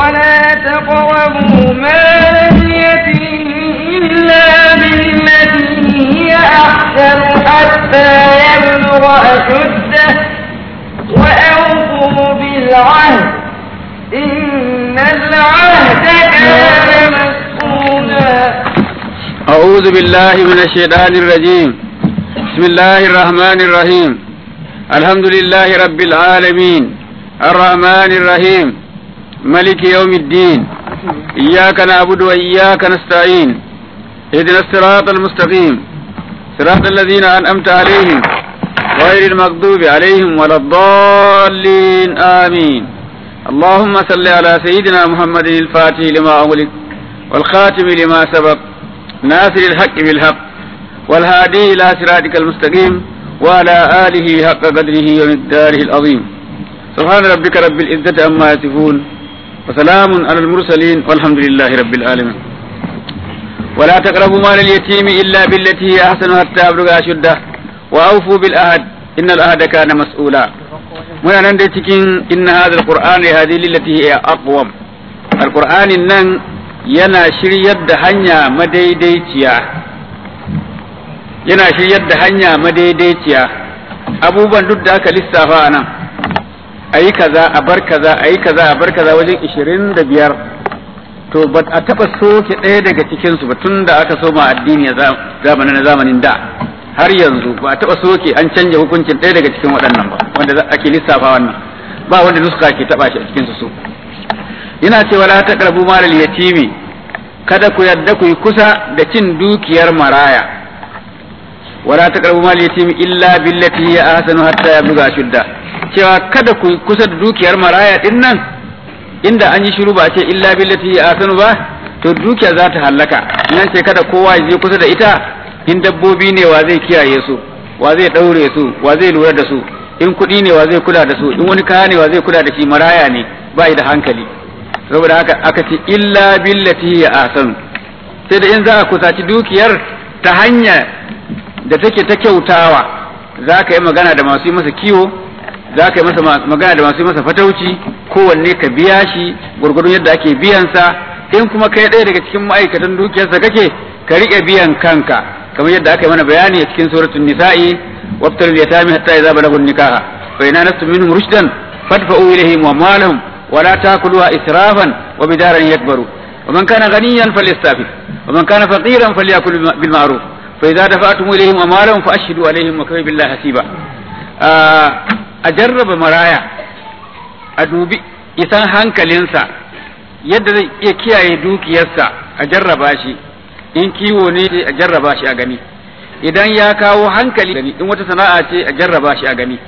ولا تقربوا مال اليتيم إلا بالتي هي أحسن حتى يبلغ أشده وأوفوا بالعهد إن العهد كان مسؤولا أعوذ بالله من الشيطان الرجيم بسم الله الرحمن الرحيم الحمد لله رب العالمين الرحمن الرحيم ملك يوم الدين إياك نعبد وإياك نستعين اهدنا الصراط المستقيم صراط الذين أنعمت عليهم غير المغضوب عليهم ولا الضالين آمين اللهم صل على سيدنا محمد الفاتح لما أغلق والخاتم لما سبق ناصر الحق بالحق والهادي إلى صراطك المستقيم وعلى آله حق قدره ومقداره العظيم سبحان ربك رب العزة عما يصفون وسلام على المرسلين والحمد لله رب العالمين ولا تقربوا مال اليتيم إلا بالتي هي أحسن حتى يبلغ أشده وأوفوا بالعهد إن العهد كان مسؤولا muna nan dai cikin inna hadha alquran ya hadi lillati hiya aqwam alqur'anin nan yana shiryar da hanya madaidaiciya yana shiryar da hanya madaidaiciya abubuwan duk da aka lissafa a nan a yi kaza a bar kaza a yi kaza a bar kaza wajen ishirin da biyar to ba a taɓa soke ɗaya daga cikinsu ba tun da aka soma addini a zamanin na zamanin da har yanzu ba a taɓa soke an canja hukuncin ɗaya daga cikin waɗannan ba wanda ake lissafa wannan ba wanda nuska ke taɓa shi a cikinsu su yana cewa la taqrabu malal yatimi kada ku yadda ku yi kusa da cin dukiyar maraya wala taqrabu mal yatimi illa billati hiya ahsanu hatta yabluga shudda cewa kada ku yi kusa da dukiyar maraya din nan inda an yi shiru ba ce illa billati hiya ahsanu ba to dukiya za ta hallaka nan ce kada kowa ya je kusa da ita in dabbobi ne wa zai kiyaye su wa zai daure su wa zai lura da su in kuɗi ne wa zai kula da su in wani kaya ne wa zai kula da shi maraya ne ba da hankali saboda haka aka ce illa billati ya ahsan sai da in za a kusaci dukiyar ta hanya da take ta kyautawa za ka yi magana da masu yi masa kiwo za ka yi masa magana da masu yi masa fatauci kowanne ka biya shi gurgurdun yadda ake biyansa in kuma kai ɗaya daga cikin ma'aikatan dukiyarsa kake ka riƙe biyan kanka kamar yadda aka yi mana bayani a cikin suratul nisa'i wabtalul yatami hatta idza balagun nikaha fa ina nastu minhum rushdan fadfa'u ilayhim wa malahum ولا تاكلوها اسرافا وبدارا يكبروا ومن كان غنيا فليستعفف ومن كان فقيرا فليأكل بالمعروف فإذا دفعتم إليهم أموالهم فأشهدوا عليهم وكفى بالله حسيبا أجرب مرايا أدوبي isan hankalinsa yadda zai iya kiyaye dukiyarsa a jarraba shi in kiwo ne a jarraba shi a gani idan ya kawo hankali in wata sana'a ce a jarraba shi a gani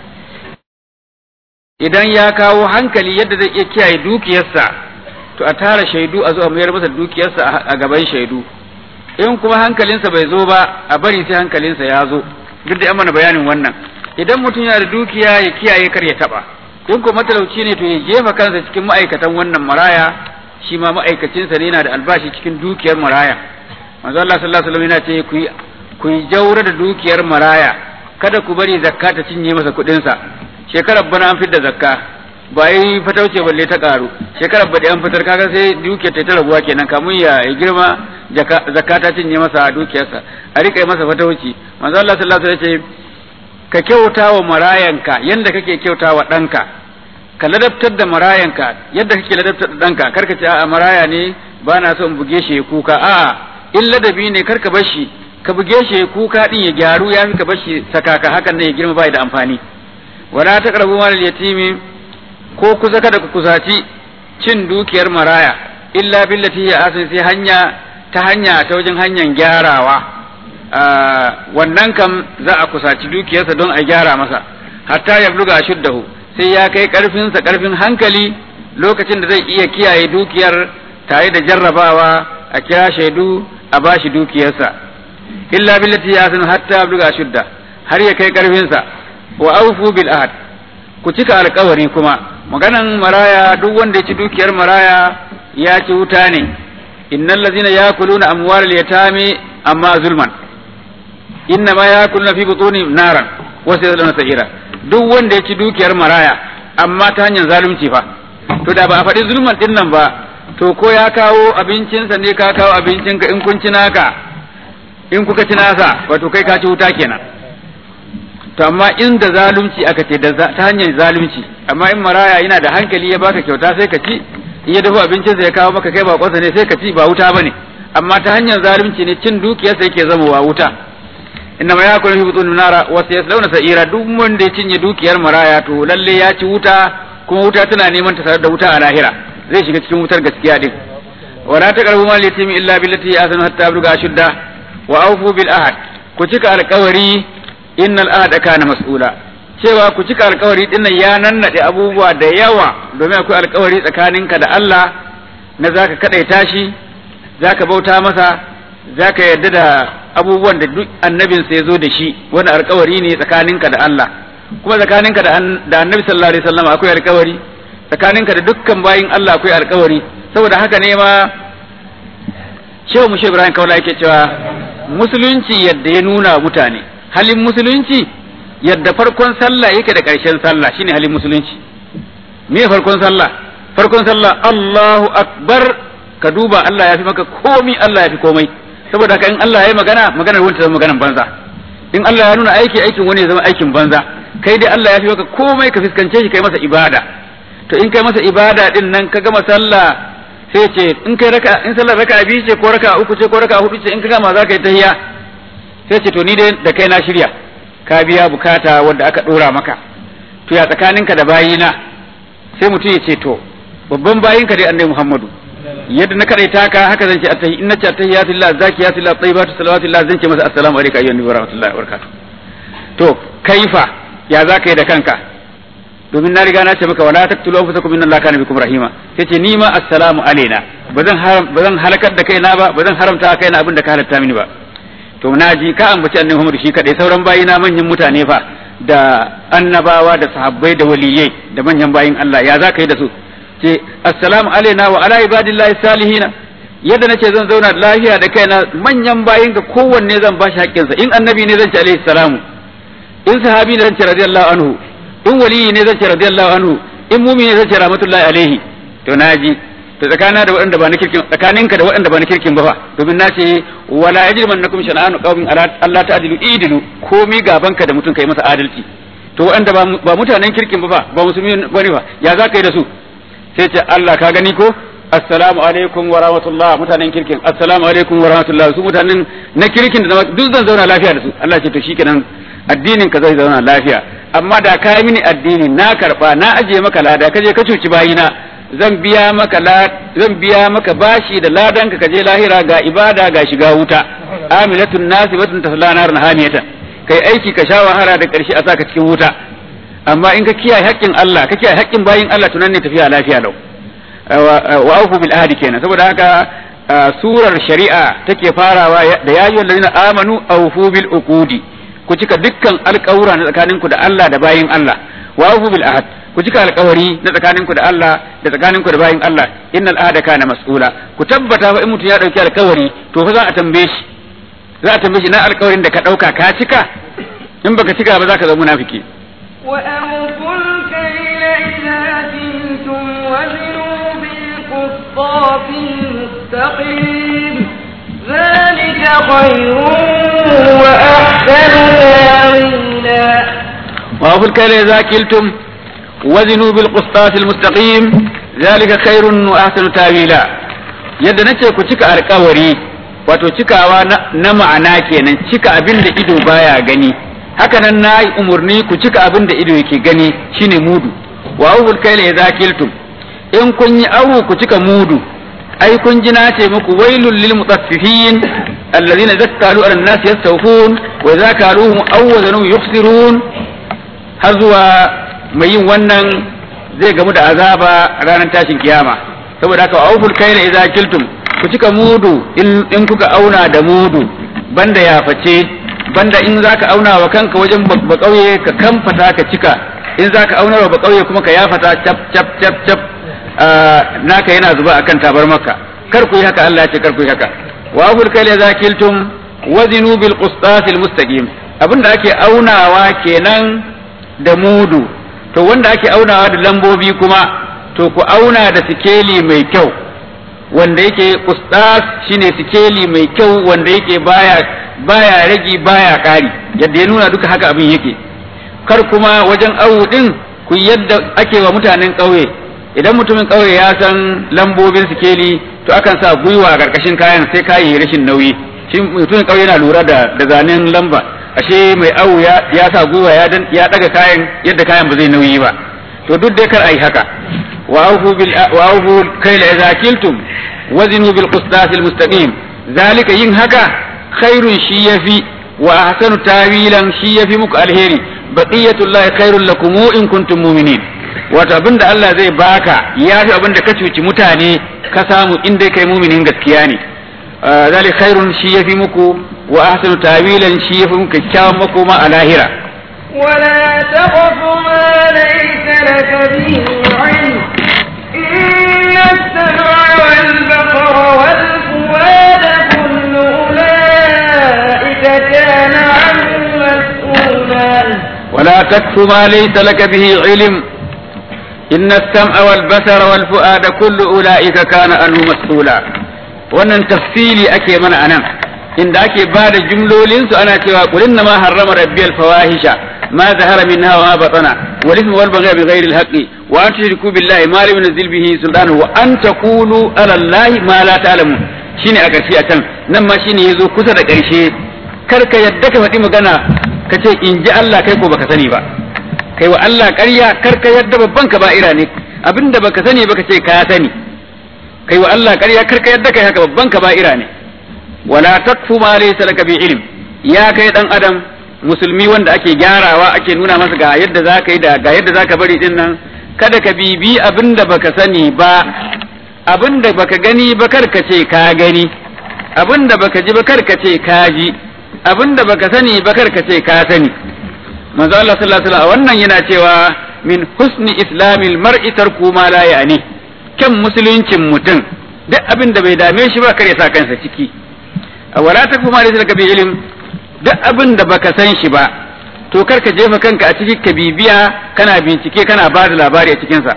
idan ya kawo hankali yadda zai iya kiyaye dukiyarsa to a tara shaidu a zo a mayar masa dukiyarsa a gaban shaidu in kuma hankalinsa bai zo ba a bari sai hankalinsa ya zo duk da an mana bayanin wannan idan mutum yana da dukiya ya kiyaye kar ya taba in kuma matalauci ne to ya jefa kansa cikin ma'aikatan wannan maraya shi ma ma'aikacinsa ne yana da albashi cikin dukiyar maraya manzo Allah sallallahu alaihi wasallam yana ce ku ku jaura da dukiyar maraya kada ku bari zakka ta cinye masa kuɗinsa shekarar bana an fitar da zakka ba yi fatauce balle ta karu shekarar bada an fitar kaga sai dukiyar ta rabuwa kenan kamun ya girma zakka ta cinye masa dukiyarsa a rika masa fatauci manzo Allah sallallahu alaihi wasallam ka kyauta wa marayanka yanda kake kyauta wa ɗanka ka ladabtar da marayanka yadda kake ladabtar da ɗanka karka ce a'a maraya ne ba na so in buge shi kuka a'a in ladabi ne karka bar shi ka buge shi kuka din ya gyaru ya fi ka bar shi sakaka hakan ne ya girma bai da amfani wala taqrabu mal yatimi ko kusa kada ku kusaci cin dukiyar maraya illa billati ya asin sai hanya ta hanya ta wajen hanyar gyarawa wannan kam za a kusaci dukiyarsa don a gyara masa hatta ya bluga shuddahu sai ya kai karfinsa karfin hankali lokacin da zai iya kiyaye dukiyar tare da jarrabawa a kira shaidu a bashi dukiyarsa illa billati ya asin hatta bluga shudda har ya kai karfinsa wa aufu bil ahad ku cika alkawari kuma maganan maraya duk wanda ya ci dukiyar maraya ya ci wuta ne innal ladzina yakuluna amwalal yatami amma zulman inna ma yakuluna fi butuni naran wa sayadluna sa'ira duk wanda ya ci dukiyar maraya amma ta hanyar zalunci fa to da ba a faɗi zulman din nan ba to ko ya kawo abincinsa ne ka kawo abincinka in kun ci naka in kuka ci nasa wato kai ka ci wuta kenan to amma in da zalunci aka ce da ta hanyar zalunci amma in maraya yana da hankali ya baka kyauta sai ka ci in ya dafa abincinsa ya kawo maka kai bakonsa ne sai ka ci ba wuta bane amma ta hanyar zalunci ne cin dukiyarsa yake zama wa wuta inna ma yakulu fi butun nara wa sayaslawna sa'ira duk wanda ya cinye dukiyar maraya to lalle ya ci wuta kuma wuta tana neman ta tare da wuta a lahira zai shiga cikin wutar gaskiya din wala taqrabu mal yatimi illa billati ahsanu hatta yabluga ashudda wa awfu bil ahad ku cika alƙawari innal ahada kana mas'ula cewa ku cika alƙawari din nan ya nannade abubuwa da yawa domin akwai alƙawari tsakaninka da Allah na zaka kadaita shi zaka bauta masa zaka yarda da abubuwan da duk annabinsa ya zo da shi wani alƙawari ne tsakaninka da Allah kuma tsakaninka da annabi sallallahu alaihi wasallam akwai alƙawari tsakaninka da dukkan bayin Allah akwai alƙawari saboda haka ne ma shehu mushe ibrahim kaula yake cewa musulunci yadda ya nuna mutane halin musulunci yadda farkon sallah yake da ƙarshen sallah shine halin musulunci me farkon sallah farkon sallah Allahu akbar ka duba Allah ya fi maka komi Allah ya fi komai saboda haka in Allah ya yi magana maganar wani ta zama maganar banza in Allah ya nuna aiki aikin wani ya zama aikin banza kai dai Allah ya fi maka komai ka fuskance shi kai masa ibada to in kai masa ibada din nan ka gama sallah sai ce in kai raka in sallar raka biyu ce ko raka uku ce ko raka hudu ce in ka gama za ka yi tahiyya sai ce to ni dai da kai na shirya ka biya bukata wanda aka dora maka to ya tsakaninka da bayina sai mutum ya ce to babban bayinka dai annabi Muhammadu yadda na kadaita ka haka zan ce attahi inna ce attahiyatu lillah zakiyatu lillah tayyibatu salawatu lillah zan ce masa assalamu alaikum ayyuhan nabi wa rahmatullahi wa barakatuh to kaifa ya za ka yi da kanka domin na riga na ce maka wala taqtulu anfusakum inna allaha kana bikum rahima sai ce ni ma assalamu alaina bazan bazan halakar da kaina ba bazan haramta kaina abin da ka halatta mini ba to naji ka ambaci annabi Muhammad shi kadai sauran bayina manyan mutane fa da annabawa da sahabbai da waliyai da manyan bayin Allah ya za ka yi da su ce assalamu alaina wa ala ibadillahi salihina yadda nace zan zauna lafiya da kaina manyan bayin ka kowanne zan bashi haƙƙinsa in annabi ne zan ce alaihi salamu in sahabi ne zan ce radiyallahu anhu in waliyi ne zan ce radiyallahu anhu in mumini ne zan ce rahmatullahi alaihi to naji to tsakana da waɗanda ba na kirkin tsakaninka da waɗanda ba na kirkin ba fa domin na ce wala yajrimannakum shana'anu qaumin ala Allah ta'dilu idilu komi gabanka da mutum kai masa adalci to waɗanda ba mutanen kirkin ba fa ba musulmi bane fa ya za ka yi da su sai ce Allah ka gani ko assalamu alaikum wa rahmatullah mutanen kirkin assalamu alaikum wa rahmatullah su mutanen na kirkin da duk zan zauna lafiya da su Allah ce to shikenan addinin ka zai zauna lafiya amma da ka yi mini addini na karba na ajiye maka lada ka je ka cuci bayina zan biya maka zan biya maka bashi da ladan ka je lahira ga ibada ga shiga wuta amilatun nasibatun tasla nar nahaniyatan kai aiki ka sha wahala da karshe a saka cikin wuta amma in ka kiyaye haƙƙin Allah ka kiyaye haƙƙin bayin Allah tunan ne tafiya lafiya lau wa aufu bil ahdi kenan saboda haka surar shari'a take farawa da yayyul ladina amanu aufu bil uqudi ku cika dukkan alƙawura na tsakaninku da Allah da bayin Allah wa aufu bil ahd ku cika alƙawari na tsakaninku da Allah da tsakaninku da bayin Allah innal ahda kana mas'ula ku tabbata fa in mutum ya dauki alƙawari to fa za a tambaye shi za a tambaye shi na alƙawarin da ka dauka ka cika in baka cika ba za ka zama munafiki وأوفوا الكيل إذا كلتم وزنوا بالقسطاس المستقيم ذلك خير وأحسن تأويلا وأوفوا الكيل إذا كلتم وزنوا بالقسطاس المستقيم ذلك خير وأحسن تأويلا yadda nace ku cika alkawari wato cikawa na ma'ana kenan cika abin da ido baya gani haka nan na yi umarni ku cika abin da ido yake gani shine mudu wa awul kaila idza kiltum in kun yi awu ku cika mudu ai kun ji na ce muku wailul lil mutaffifin alladhina zakkalu ala nas yastawfun wa idza kaluhum aw wazanu yukhsirun har zuwa mai yin wannan zai gamu da azaba ranar tashin kiyama saboda haka awul kaila idza kiltum ku cika mudu in kuka auna da mudu banda ya face banda in zaka auna wa kanka wajen ba kauye ka kamfata ka cika in zaka auna wa ba kauye kuma ka yafata cap cap cap cap naka yana zuba akan tabar maka kar ku yi haka Allah ya ce kar ku yi haka wa abul kale zakiltum wazinu bil qistasil mustaqim abinda ake aunawa kenan da mudu to wanda ake aunawa da lambobi kuma to ku auna da sikeli mai kyau wanda yake kustas shine sikeli mai kyau wanda yake baya baya ragi baya kari yadda ya nuna duka haka abin yake kar kuma wajen awu din ku yadda ake wa mutanen ƙauye idan mutumin ƙauye ya san lambobin sikeli to akan sa gwiwa a ƙarƙashin kayan sai kayan yi rashin nauyi shi mutumin ƙauye yana lura da da zanen lamba ashe mai awu ya ya sa gwiwa ya dan ya daga kayan yadda kayan ba zai nauyi ba to duk dai kar ai haka wa awfu bil wa awfu kayla idza kiltum wazinu bil qistas al mustaqim zalika yin haka khairun shi yafi wa ahsanu tawilan shi yafi muku alheri baqiyatullahi khairul lakum in kuntum mu'minin wato abinda Allah zai baka yafi abinda ka cuci mutane ka samu in dai kai mu'minin gaskiya ne zalik khairun shi yafi muku wa ahsanu tawilan shi yafi muku kyakkyawan makoma a lahira ولا تقف ما ليس لك به علم إن السمع والبصر والفؤاد كل أولئك كان عنه مسؤولا ولا تكف ما ليس لك به علم إن السمع والبصر والفؤاد كل أولئك كان عنه مسؤولا wannan tafsili ake mana anan inda ake ba da jumlolinsu ana cewa qul inna ma harrama rabbiyal fawahisha ma zahara minha wa ma batana wal ithmu wal baghy bi ghairi al haqqi wa an tushriku billahi ma lam yunzil bihi sultana wa an taqulu ala allahi ma la ta'lamun shine a ƙarshe a can nan ma shine yazo kusa da ƙarshe kar ka yadda ka faɗi magana ka ce in ji Allah kai ko baka sani ba kai wa Allah ƙarya kar ka yadda babban kaba'ira ne abinda baka sani baka ce ka sani kai wa Allah ƙarya kar ka yadda kai haka babban kaba'ira ne wala takfu ma laysa laka bi ilm ya kai dan adam musulmi wanda ake gyarawa ake nuna masa ga yadda zaka yi da ga yadda zaka bari din nan kada ka bibi abinda baka sani ba abinda baka gani ba kar ka ce ka gani abinda baka ji ba kar ka ce ka ji abinda baka sani ba kar ka ce ka sani manzo Allah sallallahu alaihi wasallam wannan yana cewa min husni islamil mar'i tarku ma la ya'ni kyan musuluncin mutum duk abin da bai dame shi ba kare sa kansa ciki a wala ta kuma da ka bi ilim duk abin da baka san shi ba to kar ka jefa kanka a ciki ka bibiya kana bincike kana ba da labari a cikin sa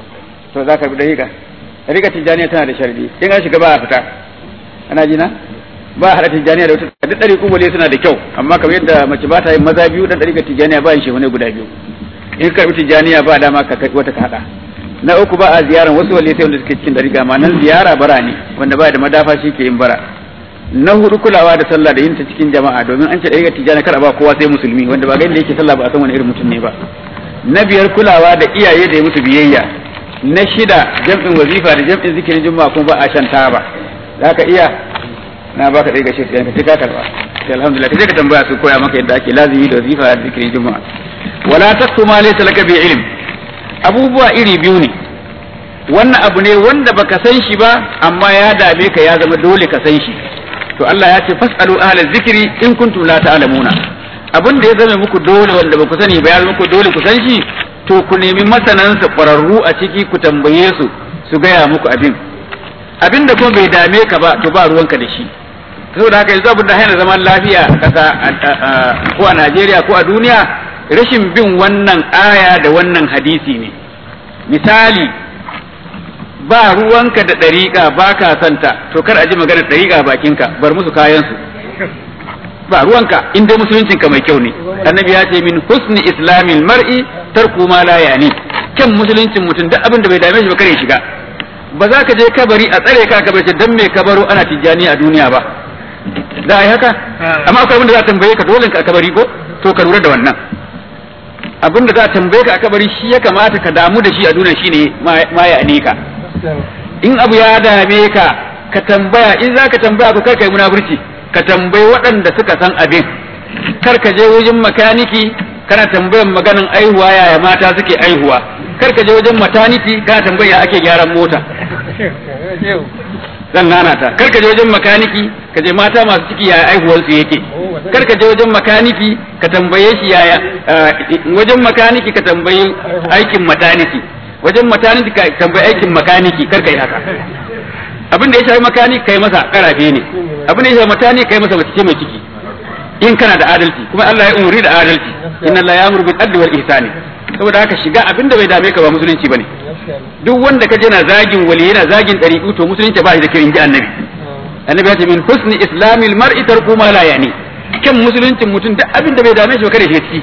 to za ka bi da riga riga tijaniya tana da sharadi in an shiga ba a fita ana jina ba a hada tijaniya da wata duk dari kubule suna da kyau amma kamar yadda mace ba ta yin maza biyu dan dari tijaniya ba yin shi wani guda biyu in ka bi tijaniya ba dama ka wata ka hada na uku ba a ziyaran wasu wale sai wanda suke cikin dariga ma nan ziyara bara ne wanda ba da madafa shi ke yin bara na hudu kulawa da sallah da yin ta cikin jama'a domin an ce dariga tijjani kar a ba kowa sai musulmi wanda ba ga inda yake sallah ba a san wani irin mutum ne ba na biyar kulawa da iyaye da ya musu biyayya na shida jam'in wazifa da jam'in zikirin juma'a kuma ba a shan taba za ka iya na baka dariga shi ka ci ka karba alhamdulillah ka je ka tambaya su koya maka yadda ake lazimi da wazifa da zikirin juma'a wala taqtu ma laysa laka bi ilm abubuwa iri biyu ne wannan abu ne wanda baka san shi ba amma ya dame ka ya zama dole ka san shi to Allah ya ce fasalu ahla zikri in kuntum la ta'lamuna abin da ya zama muku dole wanda baku sani ba ya zama muku dole ku san shi to ku nemi masanansa ƙwararru a ciki ku tambaye su su gaya muku abin abin da kuma bai dame ka ba to ba ruwanka da shi saboda haka yanzu abin da hana zaman lafiya a ƙasa ko a Najeriya ko a duniya rashin bin wannan aya da wannan hadisi ne misali ba ruwanka da ɗariƙa ba ka santa to kar a ji maganar ɗariƙa bakinka bar musu kayansu ba ruwanka in dai musuluncinka mai kyau ne annabi ya ce min husni islamil mar'i tarku ma la yani kyan musuluncin mutum duk abin da bai dame shi ba kare shiga ba za ka je kabari a tsare ka kabari dan me kabaro ana tijjani a duniya ba za a yi haka amma akwai abin da za a tambaye ka dole ka a kabari ko to ka lura da wannan abin da za a tambaye ka a kabari shi ya kamata ka damu da shi a duniya shine ma ya ne ka in abu ya dame ka ka tambaya in za ka tambaya ko kar ka yi munafurci ka tambayi waɗanda suka san abin kar ka je wajen makaniki kana tambayan maganan aihuwa yaya mata suke aihuwa kar ka je wajen mataniki kana tambaya ake gyaran mota zan nana ta kar ka je wajen makaniki ka je mata masu ciki yaya aihuwar su yake kar ka je wajen makaniki ka tambaye shi yaya wajen makaniki ka tambayi aikin mataniki wajen mataniki ka tambayi aikin makaniki kar ka yi haka abin da ya shafi makaniki kai masa karafe ne abin da ya shafi mataniki kai masa mace mai ciki in kana da adalci kuma Allah ya umuri da adalci inna Allah ya amuru bil adli wal ihsani saboda haka shiga abinda bai dame ka ba musulunci bane duk wanda kaje na zagin wali yana zagin dariqu to musulunci ba shi da kirin ji annabi annabi ya ce min husni islamil mar'i tarku ma la yani kan musuluncin mutum duk abinda bai dame shi ba kada shi ciki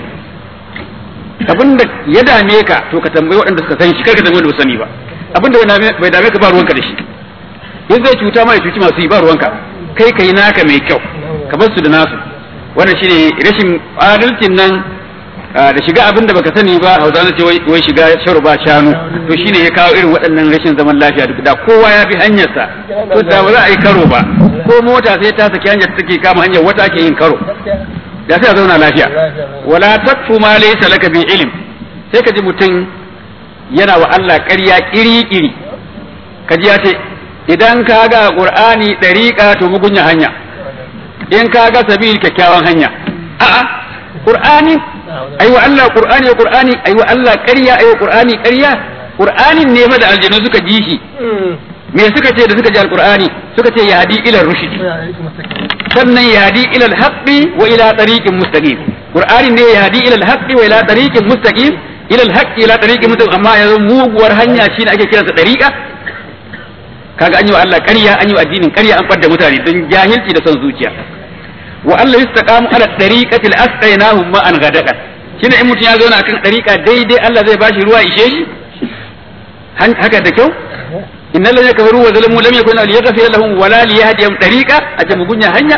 abinda ya dame ka to ka tambayi waɗanda suka san shi kar ka tambayi wanda ba sani ba abinda bai dame ka ba ruwanka da shi in zai cuta ma ya cuci masu yi ba ruwanka kai kai naka mai kyau ka bar su da nasu wannan shine rashin adalcin nan da shiga abin da baka sani ba hausa na ce wai shiga sharu ba shanu to shine ya kawo irin waɗannan rashin zaman lafiya duk da kowa ya bi hanyarsa to da ba za a yi karo ba ko mota sai ta saki hanyar take kama hanyar wata ake yin karo da sai a zauna lafiya wala takfu ma laysa laka bi ilm sai ka ji mutum yana wa Allah ƙarya iri-iri ka ji ya ce idan ka ga qur'ani dariqa to mugunya hanya in ka ga sabil kyakkyawan hanya a'a qur'ani aiwa Allah qur'ani ya qur'ani aiwa Allah ƙarya aiwa qur'ani ƙarya qur'anin ne fa da aljanu suka ji shi me suka ce da suka ji alqur'ani suka ce yahdi ila rushd sannan yahdi ila alhaqqi wa ila tariqin mustaqim qur'ani ne yahdi ila alhaqqi wa ila tariqin mustaqim ila alhaqqi ila tariqin mustaqim amma yanzu muguwar hanya shine ake kiransa dariqa kaga an yi wa Allah ƙarya an yi wa addinin ƙarya an fadda mutane don jahilci da son zuciya wa Allah yastaqamu ala tariqati al-asqaynahum ma an gadaqat shine in mutum ya zo na kan tariqa daidai Allah zai bashi ruwa ishe shi haka da kyau innal ladina kafaru wa zalamu lam yakun liyaghfir lahum wala liyahdihim tariqa a ce mugunya hanya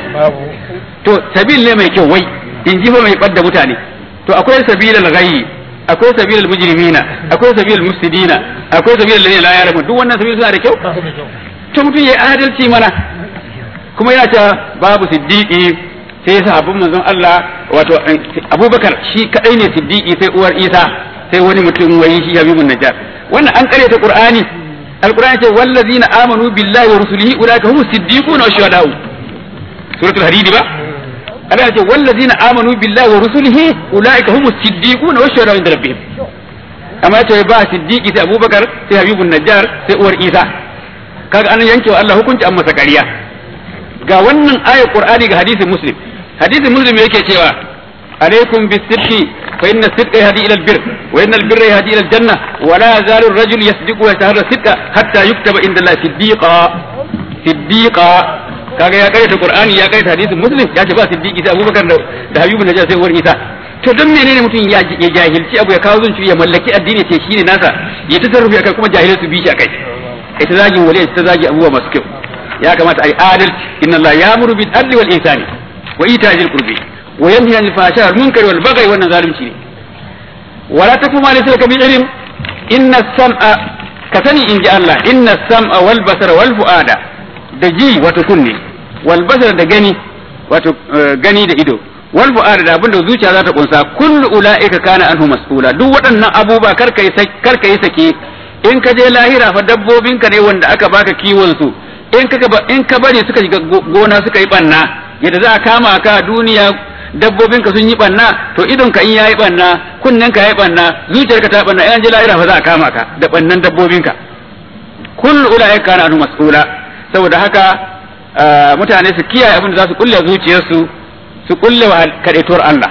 to sabil ne mai kyau wai in ji fa mai fadda mutane to akwai sabilal ghayyi akwai sabilal mujrimina akwai sabilal mufsidina akwai sabilal ladina la ya'lamun duk wannan sabil suna da kyau to mutum yayi adalci mana kuma yana cewa babu siddiqi sai sahabban manzon Allah wato Abubakar shi kadai ne siddiqi sai uwar Isa sai wani mutum wai shi Habibun Najjar wannan an kare ta Qur'ani Al-Qur'ani ce wallazina amanu billahi wa rusulihi ulaika humus siddiquna wa shuhada'u suratul hadid ba Allah ce wallazina amanu billahi wa rusulihi ulaika humus siddiquna wa shuhada'u inda rabbihim amma ya ce ba siddiqi sai Abubakar sai Habibun Najjar sai uwar Isa kaga an yanke wa Allah hukunci an masa ƙarya ga wannan ayar Qur'ani ga hadisin Muslim hadisin Muslim yake cewa alaikum bisidqi fa inna sidqa yahdi ila albir wa inna albirra yahdi ila aljanna wa la yazalu ar-rajul yasdiqu wa yataharra sidqa hatta yuktaba inda Allah siddiqa siddiqa kaga ya kaita Qur'ani ya kaita hadisin Muslim ya ce ba siddiqi sai Abubakar da da Habibu Najjar sai uwar Isa to don menene mutum ya jahilci abu ya kawo zunci ya mallaki addini ce shine nasa ya tasarrufi akai kuma jahilai su bi shi akai ita zagin wali ita zagi abubuwa masu kyau ya kamata a yi adalci inna Allah ya muru bil adli wal ihsani wa ita zil qurbi wa yanhi anil fahsha wal munkari wal baghi wannan zalunci ne wala tafu ma laysa laka bi ilm inna sam'a ka sani inji Allah inna sam'a wal basara wal fuada da ji wato kunne wal basara da gani wato gani da ido wal fuada da abinda zuciya za ta kunsa kullu ulaika kana anhu mas'ula duk waɗannan abubuwa karka yi karka yi sake in ka je lahira fa dabbobinka ne wanda aka baka kiwon su in ka in ka bari suka shiga gona suka yi banna yadda za a kama ka duniya dabbobinka sun yi banna to idon ka in yayi banna kunnen ka yayi banna zuciyarka ta banna in je lahira fa za a kama ka da bannan dabbobinka kullu ulaika kana anu mas'ula saboda haka mutane su kiyaye abin da za su kulle zuciyarsu su kulle wa kadaituwar Allah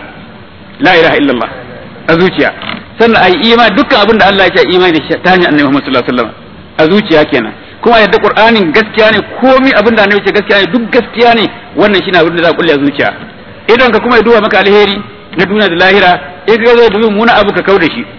la ilaha illallah a zuciya sannan ai imani dukkan abin da Allah ya ce imani da shi ta hanyar annabi Muhammad sallallahu alaihi wasallam a zuciya kenan kuma yadda qur'anin gaskiya ne komai abin da annabi ce gaskiya ne duk gaskiya ne wannan shine abin da za a kulle zuciya idan ka kuma ya duba maka alheri na duniya da lahira in ka zo dubi muna abu ka kauda shi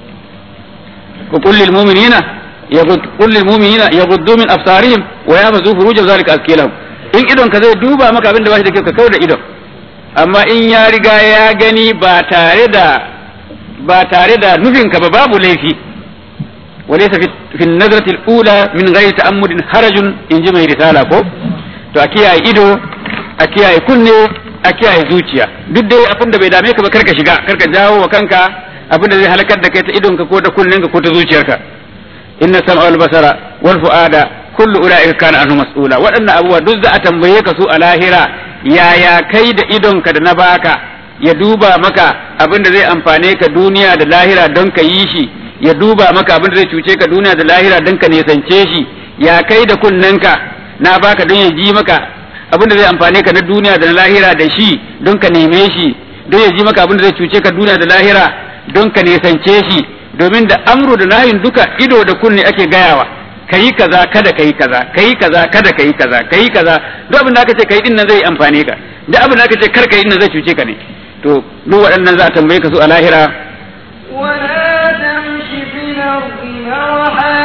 ku kullil mu'minina yaghud kullil mu'minina yaghuddu min absarihim wa yahfazu furujahum zalika azkilahum in idon ka zai duba maka abin da ba shi da kyau ka kauda idon amma in ya riga ya gani ba tare da ba tare da nufinka ba babu laifi وليس في, في النظرة الأولى من غير تأمل حرج إن جمع رسالة كو to a kiyaye ido a kiyaye kunne a kiyaye zuciya duk dai abin da bai dame ka ba karka shiga karka jawo wa kanka abin da zai halakar da kai ta idonka ko ta kunnenka ko ta zuciyarka inna sam'a wal basara wal fuada kullu ulaika kana anhu mas'ula waɗannan abubuwa duk za a tambaye ka su a lahira yaya kai da idonka da na baka ya duba maka abin da zai amfane ka duniya da lahira don ka yi shi ya duba maka abin da zai cuce ka duniya da lahira don ka nesance shi ya kai da kunnenka na baka don ya ji maka abin da zai amfane ka na duniya da na lahira da shi don ka neme shi don ya ji maka abin da zai cuce ka duniya da lahira don ka nesance shi domin da amru da nahin duka ido da kunne ake gayawa kayi kaza kada kayi kaza kayi kaza kada kayi kaza kayi kaza duk abin da aka ce kayi din nan zai amfane ka duk abin da aka ce kar kayi din nan zai cuce ka ne to duk waɗannan za a tambaye ka su a lahira ولا تمش في الأرض مرحا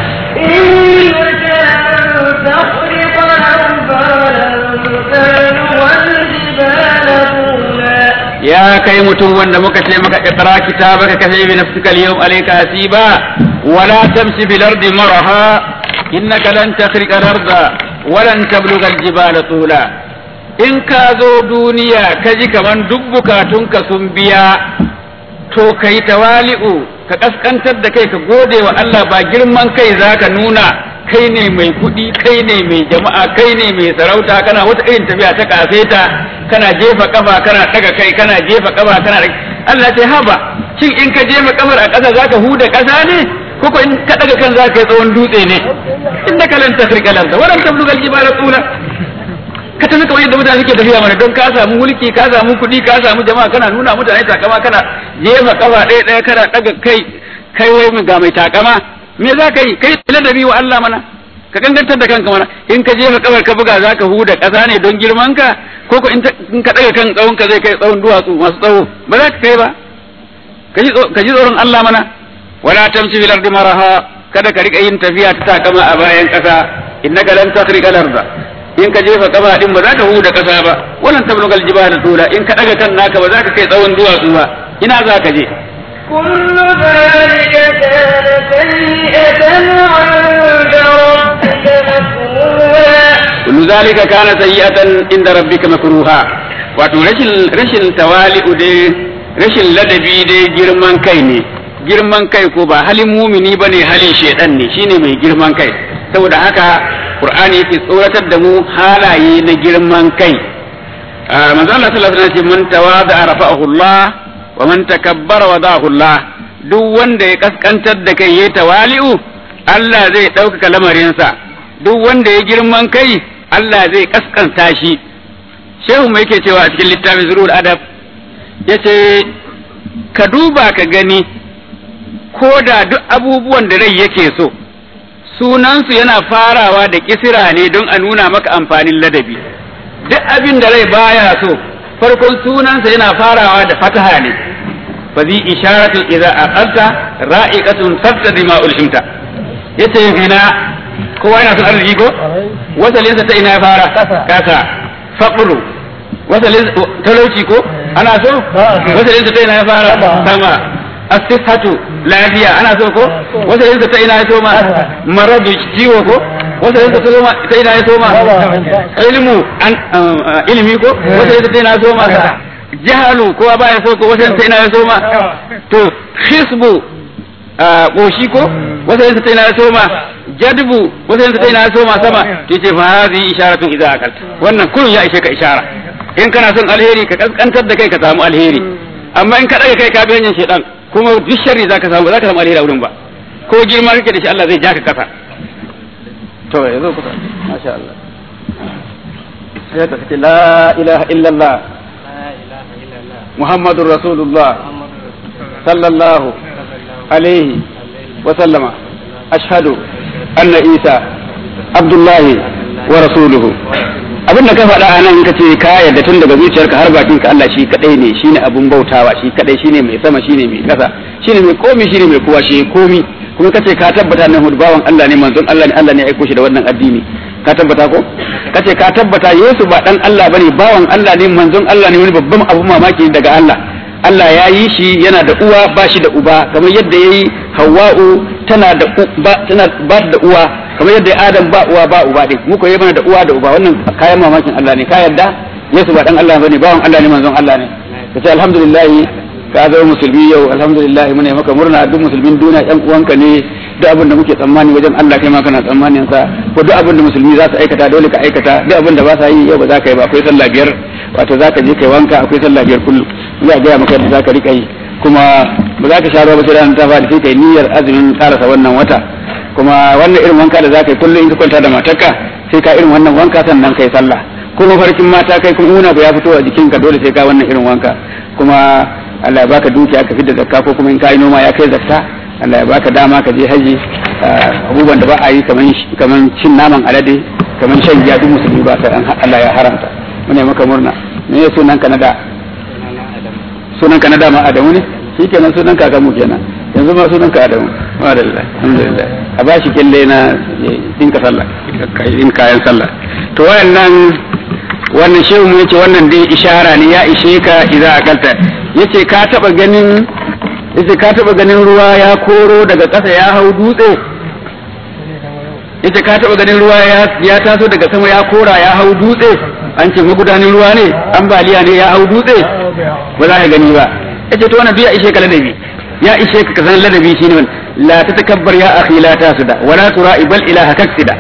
إنك لن تخرق الأرض ولن تبلغ الجبال طولا ya kai mutum wanda muka ce maka iqra kitabaka kafa bi nafsika al-yawm alayka hasiba wala tamshi bil ardi maraha innaka lan takhriqa al-arda wa lan tablugha al-jibala tula in ka zo duniya ka ji kaman duk bukatunka sun biya to kai tawali'u ka kaskantar da kai ka gode wa Allah ba girman kai zaka nuna kai ne mai kuɗi kai ne mai jama'a kai ne mai sarauta kana wata irin tafiya ta kaseta kana jefa kafa kana daga kai kana jefa kafa kana Allah ce haba shin in ka jefa kafar a ƙasa zaka huda ƙasa ne ko ko in ka daga kan zaka yi tsawon dutse ne inda kalan tafrika lanta waran tablugal jibala tula ka tafi kamar yadda mutane suke tafiya mana don ka samu mulki ka samu kuɗi ka samu jama'a kana nuna mutane takama kana jefa kafa ɗaya ɗaya kana daga kai kai wai ga mai takama me za ka yi kai ladabi wa Allah mana ka kankantar da kanka mana in ka jefa kabar ka buga za ka huda ƙasa ne don girman ka ko ko in ka ɗaga kan tsawon ka zai kai tsawon duwatsu masu tsawo ba za ka kai ba ka ji tsoron Allah mana wala tamshi fil ardi maraha kada ka rika yin tafiya ta takama a bayan ƙasa innaka lan takhriqa al-arda in ka jefa kaba din ba za ka huda ƙasa ba wannan tablugal jibala tula in ka ɗaga kan naka ba za ka kai tsawon duwatsu ba ina za ka je كل ذلك كان سيئة عند ربك مكروها kullu zalika kana sayyi'atan inda rabbika makruha wato rashin rashin tawali'u dai rashin ladabi dai girman kai ne girman kai ko ba halin mumini bane halin shedan ne shine mai girman kai saboda haka qur'ani yake tsoratar da mu halaye na girman kai manzo Allah sallallahu alaihi wasallam ce man tawada rafa'ahu Allah wa man takabbara wada'ahu Allah duk wanda ya kaskantar da kai yayi tawali'u Allah zai ɗaukaka lamarinsa duk wanda ya girman kai Allah zai kaskanta shi shehu mai yake cewa a cikin littafin zurul adab yace ka duba ka gani ko da duk abubuwan da rai yake so sunansu yana farawa da kisira ne don a nuna maka amfanin ladabi duk abin da rai baya so farkon sunansa yana farawa da fataha ne fa zi isharatu idza aqalta ra'iqatun tabtadi ma ulhimta yace hina kowa yana son arziki ko wasalinsa ta ina ya fara kasa faqru wasalin talauci ko ana so wasalinsa ta ina ya fara sama asihatu lafiya ana so ko wasalinsa ta ina ya soma maradu ciwo ko wasalinsa ta soma ta ina ya soma ilmu an ilimi ko wasalinsa ta ina ya soma jahalu kowa baya so ko wasalinsa ta ina ya soma to hisbu ƙoshi ko wasalinsa ta ina ya soma jadbu wasalinsa ta ina ya soma sama to ce fa hazi isharatun idza akalta wannan kullun ya ishe ka ishara in kana son alheri ka kaskantar da kai ka samu alheri amma in ka daga kai ka bi hanyar shedan kuma duk sharri zaka samu zaka samu alheri a wurin ba ko girma kake da shi Allah zai ja ka kasa to yazo kusa masha Allah sai ka ce la ilaha illallah muhammadur rasulullah sallallahu alaihi wa sallama ashhadu anna isa abdullahi wa rasuluhu abin da ka faɗa a nan ka ce ka yarda tun daga zuciyarka har bakin ka Allah shi kadai ne shine abun bautawa shi kadai shine mai sama shine mai kasa shine mai komi shine mai kowa shi komi kuma kace ka tabbata nan bawan Allah ne manzon Allah ne Allah ne ya aiko shi da wannan addini ka tabbata ko kace ka tabbata Yesu ba dan Allah bane bawan Allah ne manzon Allah ne wani babban abu mamaki daga Allah Allah ya yi shi yana da uwa ba shi da uba kamar yadda ya yi Hawwa'u tana da ba tana ba da uwa kamar yadda Adam ba uwa ba uba din muka yi mana da uwa da uba wannan kayan mamakin Allah ne ka yarda Yesu ba dan Allah bane bawan Allah ne manzon Allah ne kace alhamdulillah ka zama musulmi yau alhamdulillah muna maka murna duk musulmin duniya yan uwanka ne duk abin da muke tsammani wajen Allah kai ma kana tsammanin sa ko duk abin da musulmi za su aikata dole ka aikata duk abin da ba sa yi yau ba za ka yi ba akwai sallah biyar wato za ka je kai wanka akwai sallah biyar kullum za a gaya maka yadda za ka rika yi kuma ba za ka sha ruwa ba sai ranar ta fadi sai kai niyyar azumin karasa wannan wata kuma wannan irin wanka da za ka yi kullum in ka kwanta da matarka sai ka irin wannan wanka sannan kai sallah ko mafarkin mata kai kuma una ya fito a jikinka dole sai ka wannan irin wanka kuma Allah ya baka dukiya ka fidda zakka ko kuma in ka yi noma ya kai zakka Allah ya baka dama ka je haji abubuwan da ba a yi kaman cin naman alade kaman shan giya duk musulmi ba sai Allah ya haramta mune maka murna me ya sunan ka na da sunan ka na da ma Adamu ne shikenan sunan ka mu kenan yanzu ma sunan ka Adamu alhamdulillah alhamdulillah a ba shi kille na dinka sallah in kayan sallah to wayannan wannan shehu mu yace wannan dai ishara ne ya ishe ka idza akalta yace ka taba ganin yace ka taba ganin ruwa ya koro daga ƙasa ya hau dutse yace ka taba ganin ruwa ya ya taso daga sama ya kora ya hau dutse an ce magudanin ruwa ne ambaliya ne ya hau dutse ba za ka gani ba yace to wannan duk ya ishe ka ladabi ya ishe ka san ladabi shine la tatakabbar ya akhi la tasuda wala tura'i bal ilaha kaksida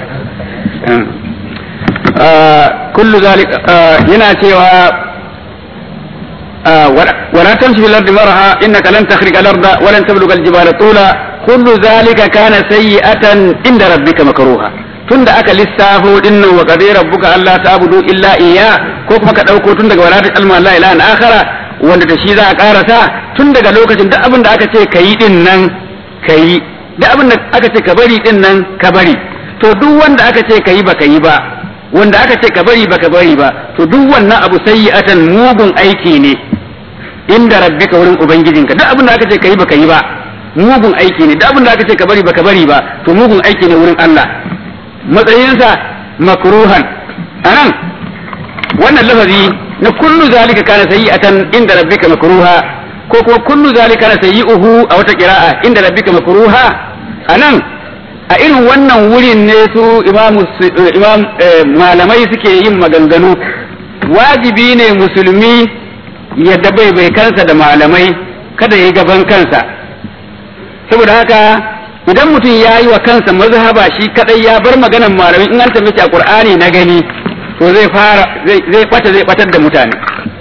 kullu zalika yana cewa ولا تمشي في الأرض مرها إنك لن تخرق الأرض ولن تبلغ الجبال طولا كل ذلك كان سيئة عند ربك مكروها tun da aka lissafo dinnan wa qadi rabbuka alla ta'budu illa iya ko kuma ka dauko tun daga wala ta'lamu la ilaha akhara wanda da shi za a karasa tun daga lokacin duk abin da aka ce kayi din nan kayi duk abin da aka ce ka bari din nan ka bari to duk wanda aka ce kayi ba kayi ba wanda aka ce ka bari ba ka bari ba to duk wannan abu sayyi'atan mugun aiki ne inda rabbika wurin ubangijinka duk abin da aka ce kayi ba kayi ba mugun aiki ne duk abin da aka ce ka bari ba ka bari ba to mugun aiki ne wurin Allah matsayinsa makruhan anan wannan lafazi na kullu zalika kana sayyi'atan inda rabbika makruha ko kuma kullu zalika kana sayyi'uhu a wata qira'a inda rabbika makruha anan a irin wannan wurin ne su imam malamai suke yin maganganu wajibi ne musulmi yadda bai bai kansa da malamai kada ya yi gaban kansa saboda haka idan mutum ya yi wa kansa mazhaba shi kadai ya bar maganan malamai in an tambaye a qur'ani na gani to zai fara zai bata zai batar da mutane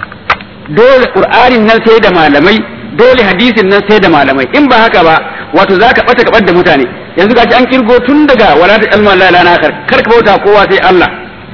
dole qur'anin nan sai da malamai dole hadisin nan sai da malamai in ba haka ba wato zaka bata ka da mutane yanzu gashi an kirgo tun daga wala ta ilma la ilaha kar kar ka bauta kowa sai Allah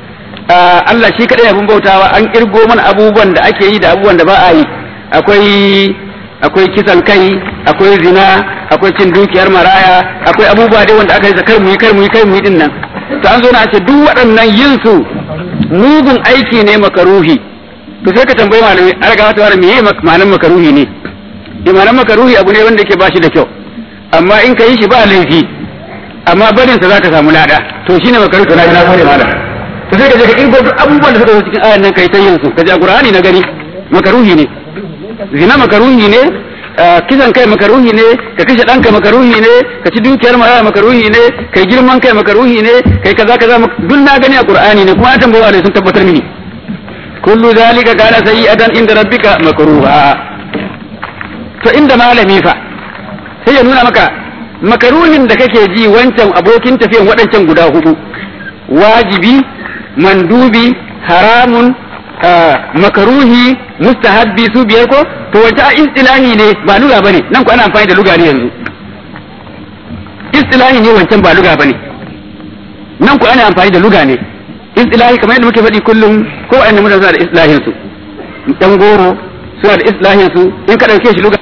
Allah shi kadai abin bautawa an kirgo mana abubuwan da ake yi da abubuwan da ba a yi akwai akwai kisan kai akwai zina akwai cin dukiyar maraya akwai abubuwa dai wanda aka yi kar mu yi kar mu yi kar mu yi din nan to an zo na ce duk waɗannan yin su mugun aiki ne makaruhi to sai ka tambayi malami an ga wata wani meye ma'anar makaruhi ne imanan makaruhi abu ne wanda yake ba shi da kyau amma in ka yi shi ba laifi amma barin sa zaka samu lada to shine makaruhi to na na gode malam to sai ka je ka kirgo duk abubuwan da suka zo cikin ayan nan kai ta yin su ka ji a qur'ani na gani makaruhi ne zina makaruhi ne kisan kai makaruhi ne ka kashe ɗanka makaruhi ne ka ci dukiyar maraya makaruhi ne kai girman kai makaruhi ne kai kaza kaza duk na gani a qur'ani ne kuma an tambawa ne sun tabbatar mini kullu zalika kana sayyi'atan inda rabbika makruha to inda malami fa sai ya nuna maka makaruhin da kake ji wancan abokin tafiyan waɗancan guda hudu wajibi mandubi haramun makaruhi mustahabbi su biyar ko to wace a istilahi ne ba luga bane nan ko ana amfani da luga ne yanzu istilahi ne wancan ba luga bane nan ko ana amfani da luga ne istilahi kamar yadda muke faɗi kullum ko wa'annan mutane suna da istilahin su dan goro suna da istilahin su in ka dauke shi luga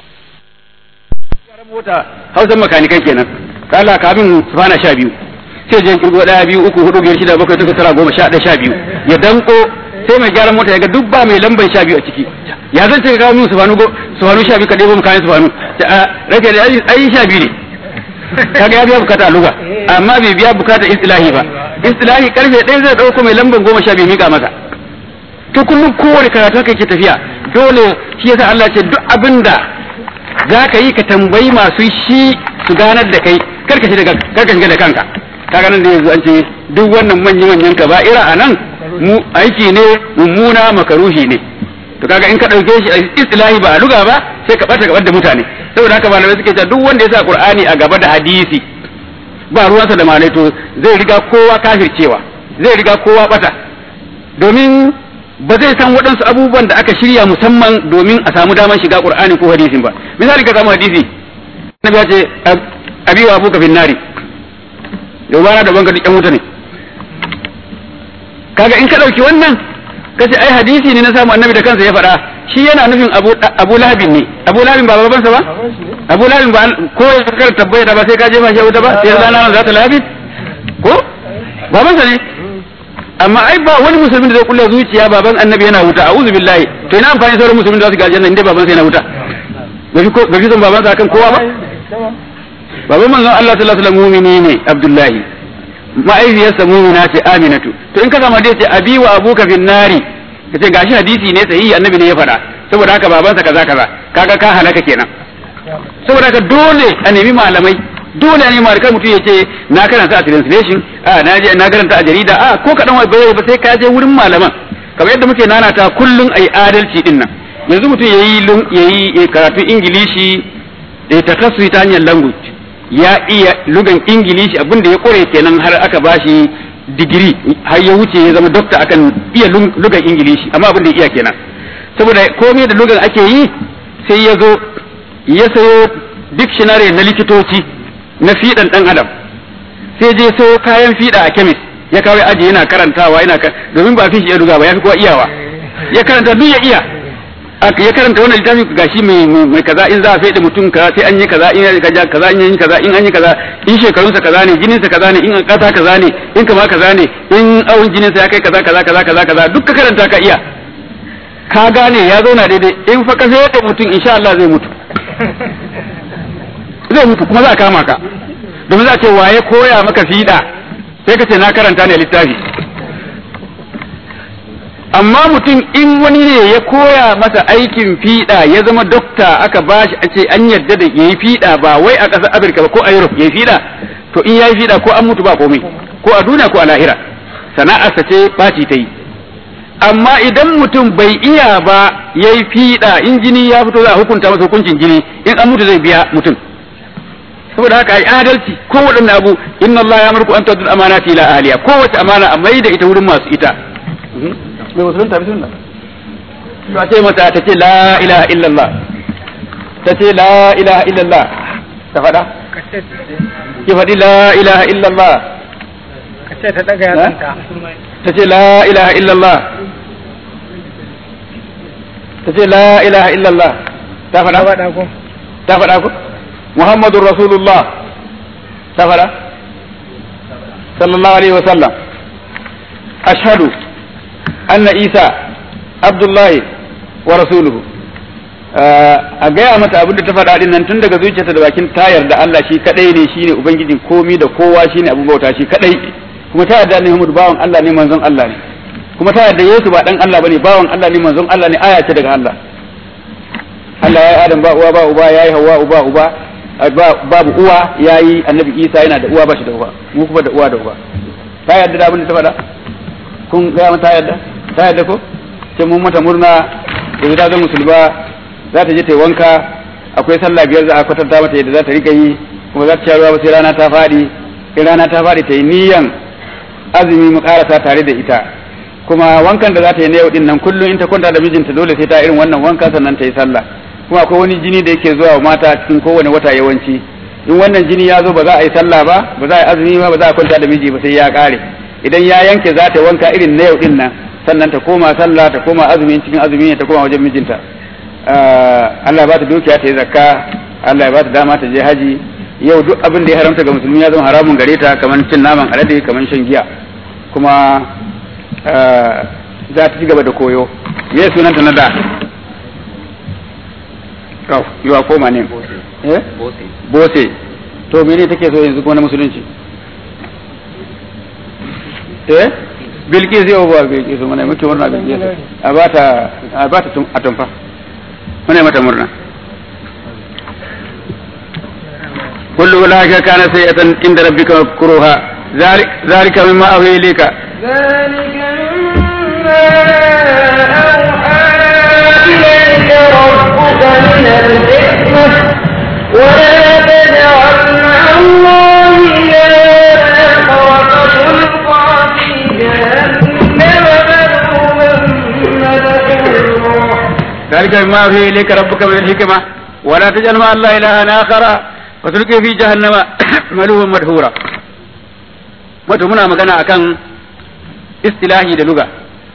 mota hausan makanikai kenan kala kamin sufana sha biyu sai jan kirgo daya biyu uku hudu biyar shida bakwai takwas tara goma sha ɗaya sha biyu ya danko sai mai gyaran mota ya ga duk ba mai lamban sha biyu a ciki ya zan ce ka kawo min sufanu go sufanu sha biyu ka ɗebo mu kayan sufanu rake da ai sha biyu ne kaga ya biya bukata a luga amma bai biya bukata istilahi ba istilahi karfe ɗaya zai ɗauko mai lamban goma sha biyu mika masa to kullum kowane karatu haka yake tafiya dole shi yasa Allah ce duk abin da za ka yi ka tambayi masu shi su ganar da kai karka shiga da kanka kaga nan da yanzu an ce duk wannan manyan manyan kaba'ira a nan mu aiki ne mummuna makaruhi ne to kaga in ka dauke shi a istilahi ba a luga ba sai ka bata gabar da mutane saboda haka malamai suke cewa duk wanda ya sa qur'ani a gaba da hadisi ba ruwansa da malai to zai riga kowa kafircewa zai riga kowa bata domin ba zai san waɗansu abubuwan da aka shirya musamman domin a samu damar shiga qur'ani ko hadisin ba misali ka samu hadisi annabi ya ce abi wa abuka fin nari yau bana da banka duk yan wuta ne kaga in ka ɗauki wannan kace ai hadisi ne na samu annabi da kansa ya faɗa shi yana nufin abu abu lahabin ne abu lahabin ba babansa ba abu lahabin ba ko ya kar tabbata ba sai ka jefa shi wuta ba sai zana za ta lahabin ko babansa ne amma ai ba wani musulmin da zai kulla zuciya baban annabi yana wuta a'udhu billahi to ina amfani sauran musulmin da su ga aljanna inda babansa yana wuta ba fi son babansa akan kowa ba baban manzon Allah sallallahu alaihi wasallam mu'mini ne Abdullahi ma'aifiyarsa mu'mina ce Aminatu to in ka samu dai ce abi wa abuka fin nari kace gashi hadisi ne sahihi annabi ne ya faɗa saboda haka babansa kaza kaza kaga ka halaka kenan saboda haka dole a nemi malamai dole ne mai mutum ya ce na karanta a translation a na je na karanta a jarida a ko kadan wai bai ba sai ka je wurin malaman kamar yadda muke nanata kullun ai adalci din nan yanzu mutum yayi yayi karatu ingilishi da takassu ta hanyar language ya iya lugan ingilishi abinda ya kore kenan har aka bashi digiri har ya wuce ya zama dokta akan iya lugan ingilishi amma abinda ya iya kenan saboda komai da lugan ake yi sai ya zo ya sayo dictionary na likitoci na fiɗan ɗan adam sai je sayo kayan fiɗa a kemis ya kawo aji yana karantawa yana domin ba fi shi ya duga ba ya fi kowa iyawa ya karanta duk ya iya ya karanta wannan littafi gashi mai mai kaza in za a faɗi mutum kaza sai an yi kaza in ya kaza kaza in yi kaza in an yi kaza in shekarunsa kaza ne jininsa kaza ne in kasa kaza ne in kama kaza ne in awon jininsa ya kai kaza kaza kaza kaza kaza duk ka karanta ka iya ka gane ya zauna daidai in fa ka sai mutum insha Allah zai mutu zai mutu kuma za a kama ka domin za a ce waye koya maka fiɗa sai ka ce na karanta ne littafi amma mutum in wani ne ya koya masa aikin fiɗa ya zama dokta aka bashi a ce an yarda da yayi fiɗa ba wai a ƙasar Afirka ba ko a Europe yayi fiɗa to in yayi fiɗa ko an mutu ba komai ko a duniya ko a lahira sana'arsa ce baci ta yi amma idan mutum bai iya ba yayi fiɗa in jini ya fito za a hukunta masa hukuncin jini in an mutu zai biya mutum saboda haka ai adalci ko waɗanne abu inna Allah ya amurku an tadul amanati ila ahliya kowace amana a mai da ita wurin masu ita mai musulunta bismillah to a ce mata ta ce la ilaha illallah ta ce la ilaha illallah ta faɗa ki faɗi la ilaha illallah ka ce ta daga yatsanta ta ce la ilaha illallah ta ce la ilaha illallah ta faɗa faɗa ko ta faɗa ku muhammadur rasulullah ta faɗa sallallahu alaihi wasallam ashhadu anna isa abdullahi wa rasuluhu a gaya mata abin da ta faɗa din nan tun daga zuciyarta da bakin ta yarda Allah shi kadai ne shine ubangijin komi da kowa shine abin bauta shi kadai kuma ta yarda ne Muhammadu bawan Allah ne manzon Allah ne kuma ta yarda Yesu ba dan Allah bane bawan Allah ne manzon Allah ne aya ce daga Allah Allah ya yi Adam ba uwa ba uba ya yi Hawwa uba uba babu uwa ya yi Annabi Isa yana da uwa ba shi da uba mu kuma da uwa da uba ta yarda da abin da ta faɗa kun gaya mata ta yarda ta yarda ko ce mun mata murna yanzu ta zama musulma za ta je ta yi wanka akwai sallah biyar za a kwatanta mata yadda za ta rika yi kuma za ta sha ruwa ba sai rana ta faɗi in rana ta faɗi ta yi niyan azumi mu karasa tare da ita kuma wankan da za ta yi na yau din nan kullum in ta kwanta da mijinta dole sai ta irin wannan wanka sannan ta yi sallah kuma akwai wani jini da yake zuwa wa mata cikin kowane wata yawanci in wannan jini ya zo ba za a yi sallah ba ba za a yi azumi ba ba za a kwanta da miji ba sai ya kare idan ya yanke za ta yi wanka irin na yau din nan sannan ta koma sallah ta koma azumi cikin azumi ne ta koma wajen mijinta Allah ba ta dukiya ta yi zakka Allah ya ba ta dama ta je haji yau duk abin da ya haramta ga musulmi ya zama haramun gare ta kamar cin naman alade kamar shan giya kuma za ta ci gaba da koyo me sunanta na da kau yiwa koma ne eh bose to mene take so yanzu kuma na musulunci eh bilkis yau ba bilkis mana muke murna bilkis a bata a bata a tumfa muna mata murna kullu ulaka kana sayyatan inda rabbika makruha zalika mimma awhi ilayka ذلك مما أوحى إليك ربك من الحكمة ولا تجعل مع الله إلها آخر فتلقى في جهنم مذموما مدحورا ذلك مما أوحي إليك ربك من الحكمة ولا تجعل مع الله إلها آخر وتلقي في جهنم ملوما مدحورا wato muna magana akan istilahi da luga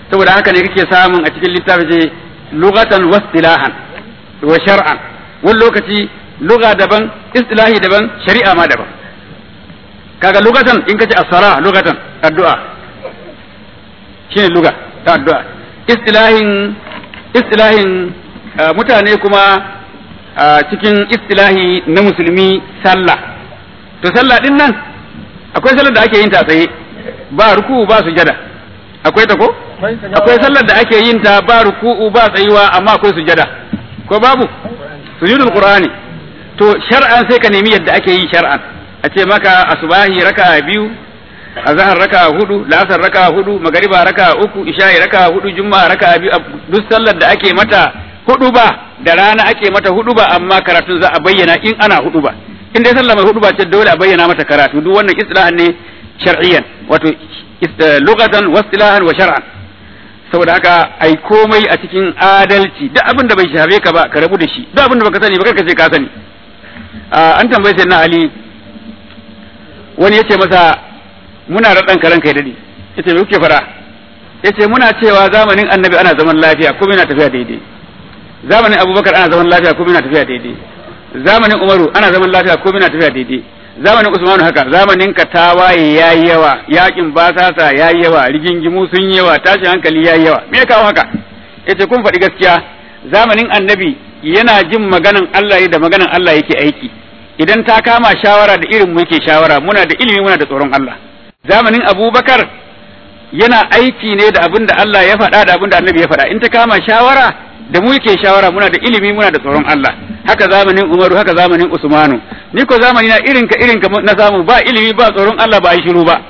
saboda haka ne kake samun a cikin littafi ce lugatan wastilahan wa shar'an wani lokaci lugha daban istilahi daban shari'a ma daban kaga lugatan in kace as-sala lugatan addu'a shine lugha ta addu'a istilahin istilahin mutane kuma cikin istilahi na musulmi sallah to sallah din nan akwai sallar da ake yin ta tsaye ba ruku'u ba sujada akwai ta ko akwai sallar da ake yin ta ba ruku'u ba tsayuwa amma akwai sujada ko babu sujudul qur'ani to shar'an sai ka nemi yadda ake yi shar'an a ce maka asubahi raka biyu azhar raka hudu la'asar raka hudu magariba raka uku isha'i raka hudu juma'a raka biyu duk sallar da ake mata hudu ba da rana ake mata hudu ba amma karatun za a bayyana in ana hudu ba in dai sallah mai hudu ba ce dole a bayyana mata karatu duk wannan istilahan ne shar'iyyan wato lughatan wa istilahan wa shar'an saboda haka ai komai a cikin adalci duk abin da bai shafe ka ba ka rabu da shi duk abin da baka sani ba karka ce ka sani an tambaye sai na ali wani yace masa muna da dan karan kai dadi yace me kuke fara yace muna cewa zamanin annabi ana zaman lafiya kuma yana tafiya daidai zamanin abubakar ana zaman lafiya kuma yana tafiya daidai zamanin umaru ana zaman lafiya kuma yana tafiya daidai zamanin usmanu haka zamanin ka tawaye yayi yawa yakin basasa yayi yawa rigingimu sun yawa tashin hankali yayi yawa me ya kawo haka yace kun faɗi gaskiya zamanin annabi yana jin maganan Allah da maganan Allah yake aiki idan ta kama shawara da irin mu yake shawara muna da ilimi muna da tsoron Allah zamanin abubakar yana aiki ne da abin da Allah ya faɗa da abin da annabi ya faɗa in ta kama shawara da mu yake shawara muna da ilimi muna da tsoron Allah haka zamanin Umaru haka zamanin Usmanu ni ko zamani na irin ka irin ka na samu ba ilimi ba tsoron Allah ba ai shiru ba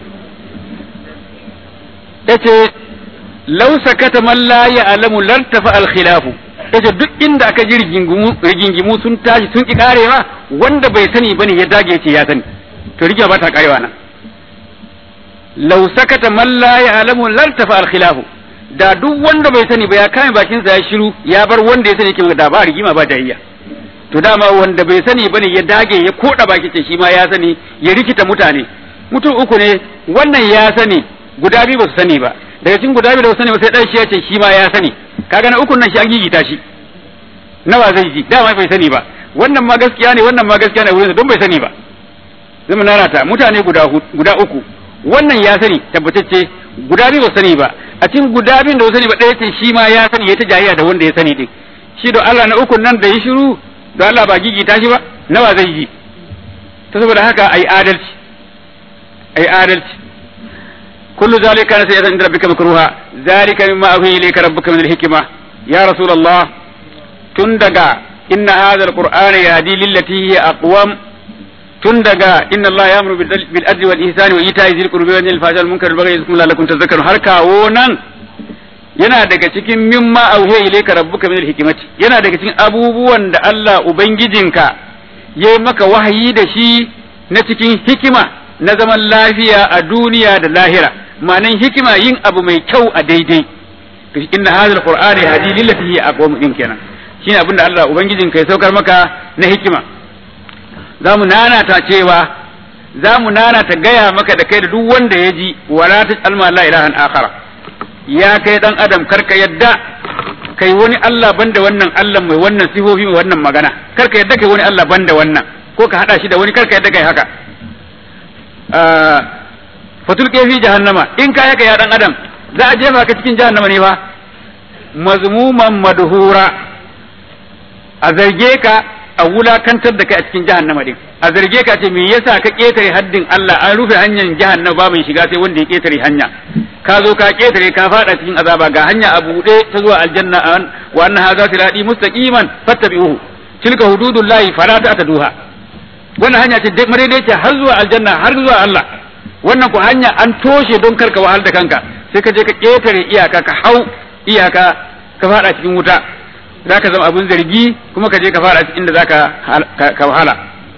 yace law sakata man la ya'lamu lartafa al khilafu yace duk inda aka ji rigingimu sun tashi sun ki karewa wanda bai sani bane ya dage yace ya sani to rigima ba ta karewa nan law sakata man la ya'lamu lartafa al khilafu da duk wanda bai sani ba ya kame bakinsa ya shiru ya bar wanda ya sani yake da ba rigima ba jayayya to dama wanda bai sani bane ya dage ya koda baki ce shi ma ya sani ya rikita mutane mutum uku ne wannan ya sani guda biyu ba su sani ba daga cikin guda biyu da su sani ba sai dan shi ya ce shi ma ya sani kaga na ukun nan shi an gigita shi nawa zai ji dama bai sani ba wannan ma gaskiya ne wannan ma gaskiya ne wurin don bai sani ba zama nanata mutane guda guda uku wannan ya sani tabbatacce guda biyu ba sani ba a cikin guda biyun da ba sani ba ɗaya ce shi ma ya sani ya ta jayayya da wanda ya sani din shi da Allah na ukun nan da ya shiru da Allah ba gigita shi ba nawa zai ji ta saboda haka ai adalci ai adalci kullu zalika kana sayyatan inda rabbika makruha zalika mimma ahi ilayka rabbuka min al-hikma ya rasulullah tun daga inna hadha al-qur'ana yahdi lillati hiya aqwam tun daga inna Allah ya bil adli wal ihsani wa ita'i zil qurbi wa yanil fahsha wal munkar wal baghi yadhkurukum la'allakum tadhakkarun har kawo nan yana daga cikin mimma auhiya ilayka rabbuka min hikimati yana daga cikin abubuwan da Allah ubangijinka ya maka wahayi da shi na cikin hikima na zaman lafiya a duniya da lahira ma'anan hikima yin abu mai kyau a daidai to inna hadha alqur'ani hadi lillati hiya aqwam din kenan shine abinda Allah ubangijinka ya saukar maka na hikima za mu nanata cewa za mu nanata gaya maka da kai da duk wanda ya ji wala ta alma la ilahan akhara ya kai dan adam karka yadda kai wani Allah banda wannan Allah mai wannan sifofi mai wannan magana karka yadda kai wani Allah banda wannan ko ka hada shi da wani karka yadda kai haka fatul fi jahannama in ka haka ya dan adam za a jefa ka cikin jahannama ne fa mazmuman madhura a zarge ka a wulakantar da kai a cikin jahannama din a zarge ka ce me yasa ka ketare haddin Allah an rufe hanyar jahannama ba mai shiga sai wanda ya ketare hanya ka zo ka ketare ka fada cikin azaba ga hanya a buɗe ta zuwa aljanna wa anna hadha sirati mustaqiman fattabi'uhu tilka hududullahi fala ta'taduha wannan hanya ce madaidaici har zuwa aljanna har zuwa Allah wannan ku hanya an toshe don karka wahal da kanka sai ka je ka ketare iyaka ka hau iyaka ka fada cikin wuta za ka zama abin zargi kuma ka je ka fara inda za ka wahala.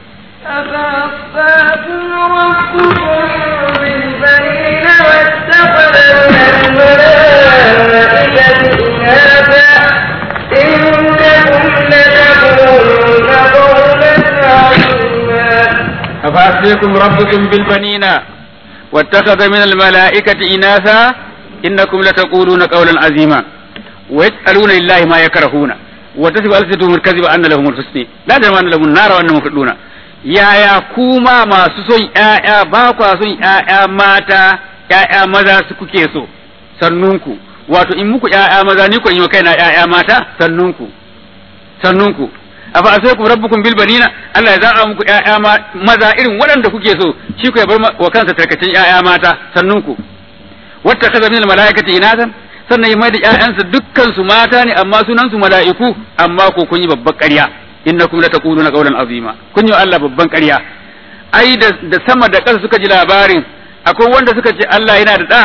أفأصفاكم ربكم بالبنين واتخذ من الملائكة إناثا إنكم لتقولون قولا عظيما أفأصفاكم ربكم بالبنين واتخذ من الملائكة إناثا innakum lataquluna qawlan azima wa yas'aluna lillahi ma yakrahuna wa tasifu alsatuhum alkaziba anna lahum alhusni la jarma anna lahum an-nar wa annahum mufriduna yaya kuma masu son ƴaƴa ba kwa son ƴaƴa mata ƴaƴa maza su kuke so sannunku wato in muku ƴaƴa maza ni ko yi wa kaina ƴaƴa mata sannunku sannunku afa asaikum rabbukum bil banina Allah ya za'a muku ƴaƴa maza irin waɗanda kuke so shi ku ya bar wa kansa tarkacin ƴaƴa mata sannunku wata kaza min malaikati inasan sannan ya mai da ƴaƴansa dukkan su mata ne amma sunan su mala'iku amma ko kun yi babban ƙarya innakum lataquluna qawlan azima kun yi Allah babban ƙarya ai da, da sama da ƙasa suka ji labarin akwai wanda suka ce Allah yana da ɗa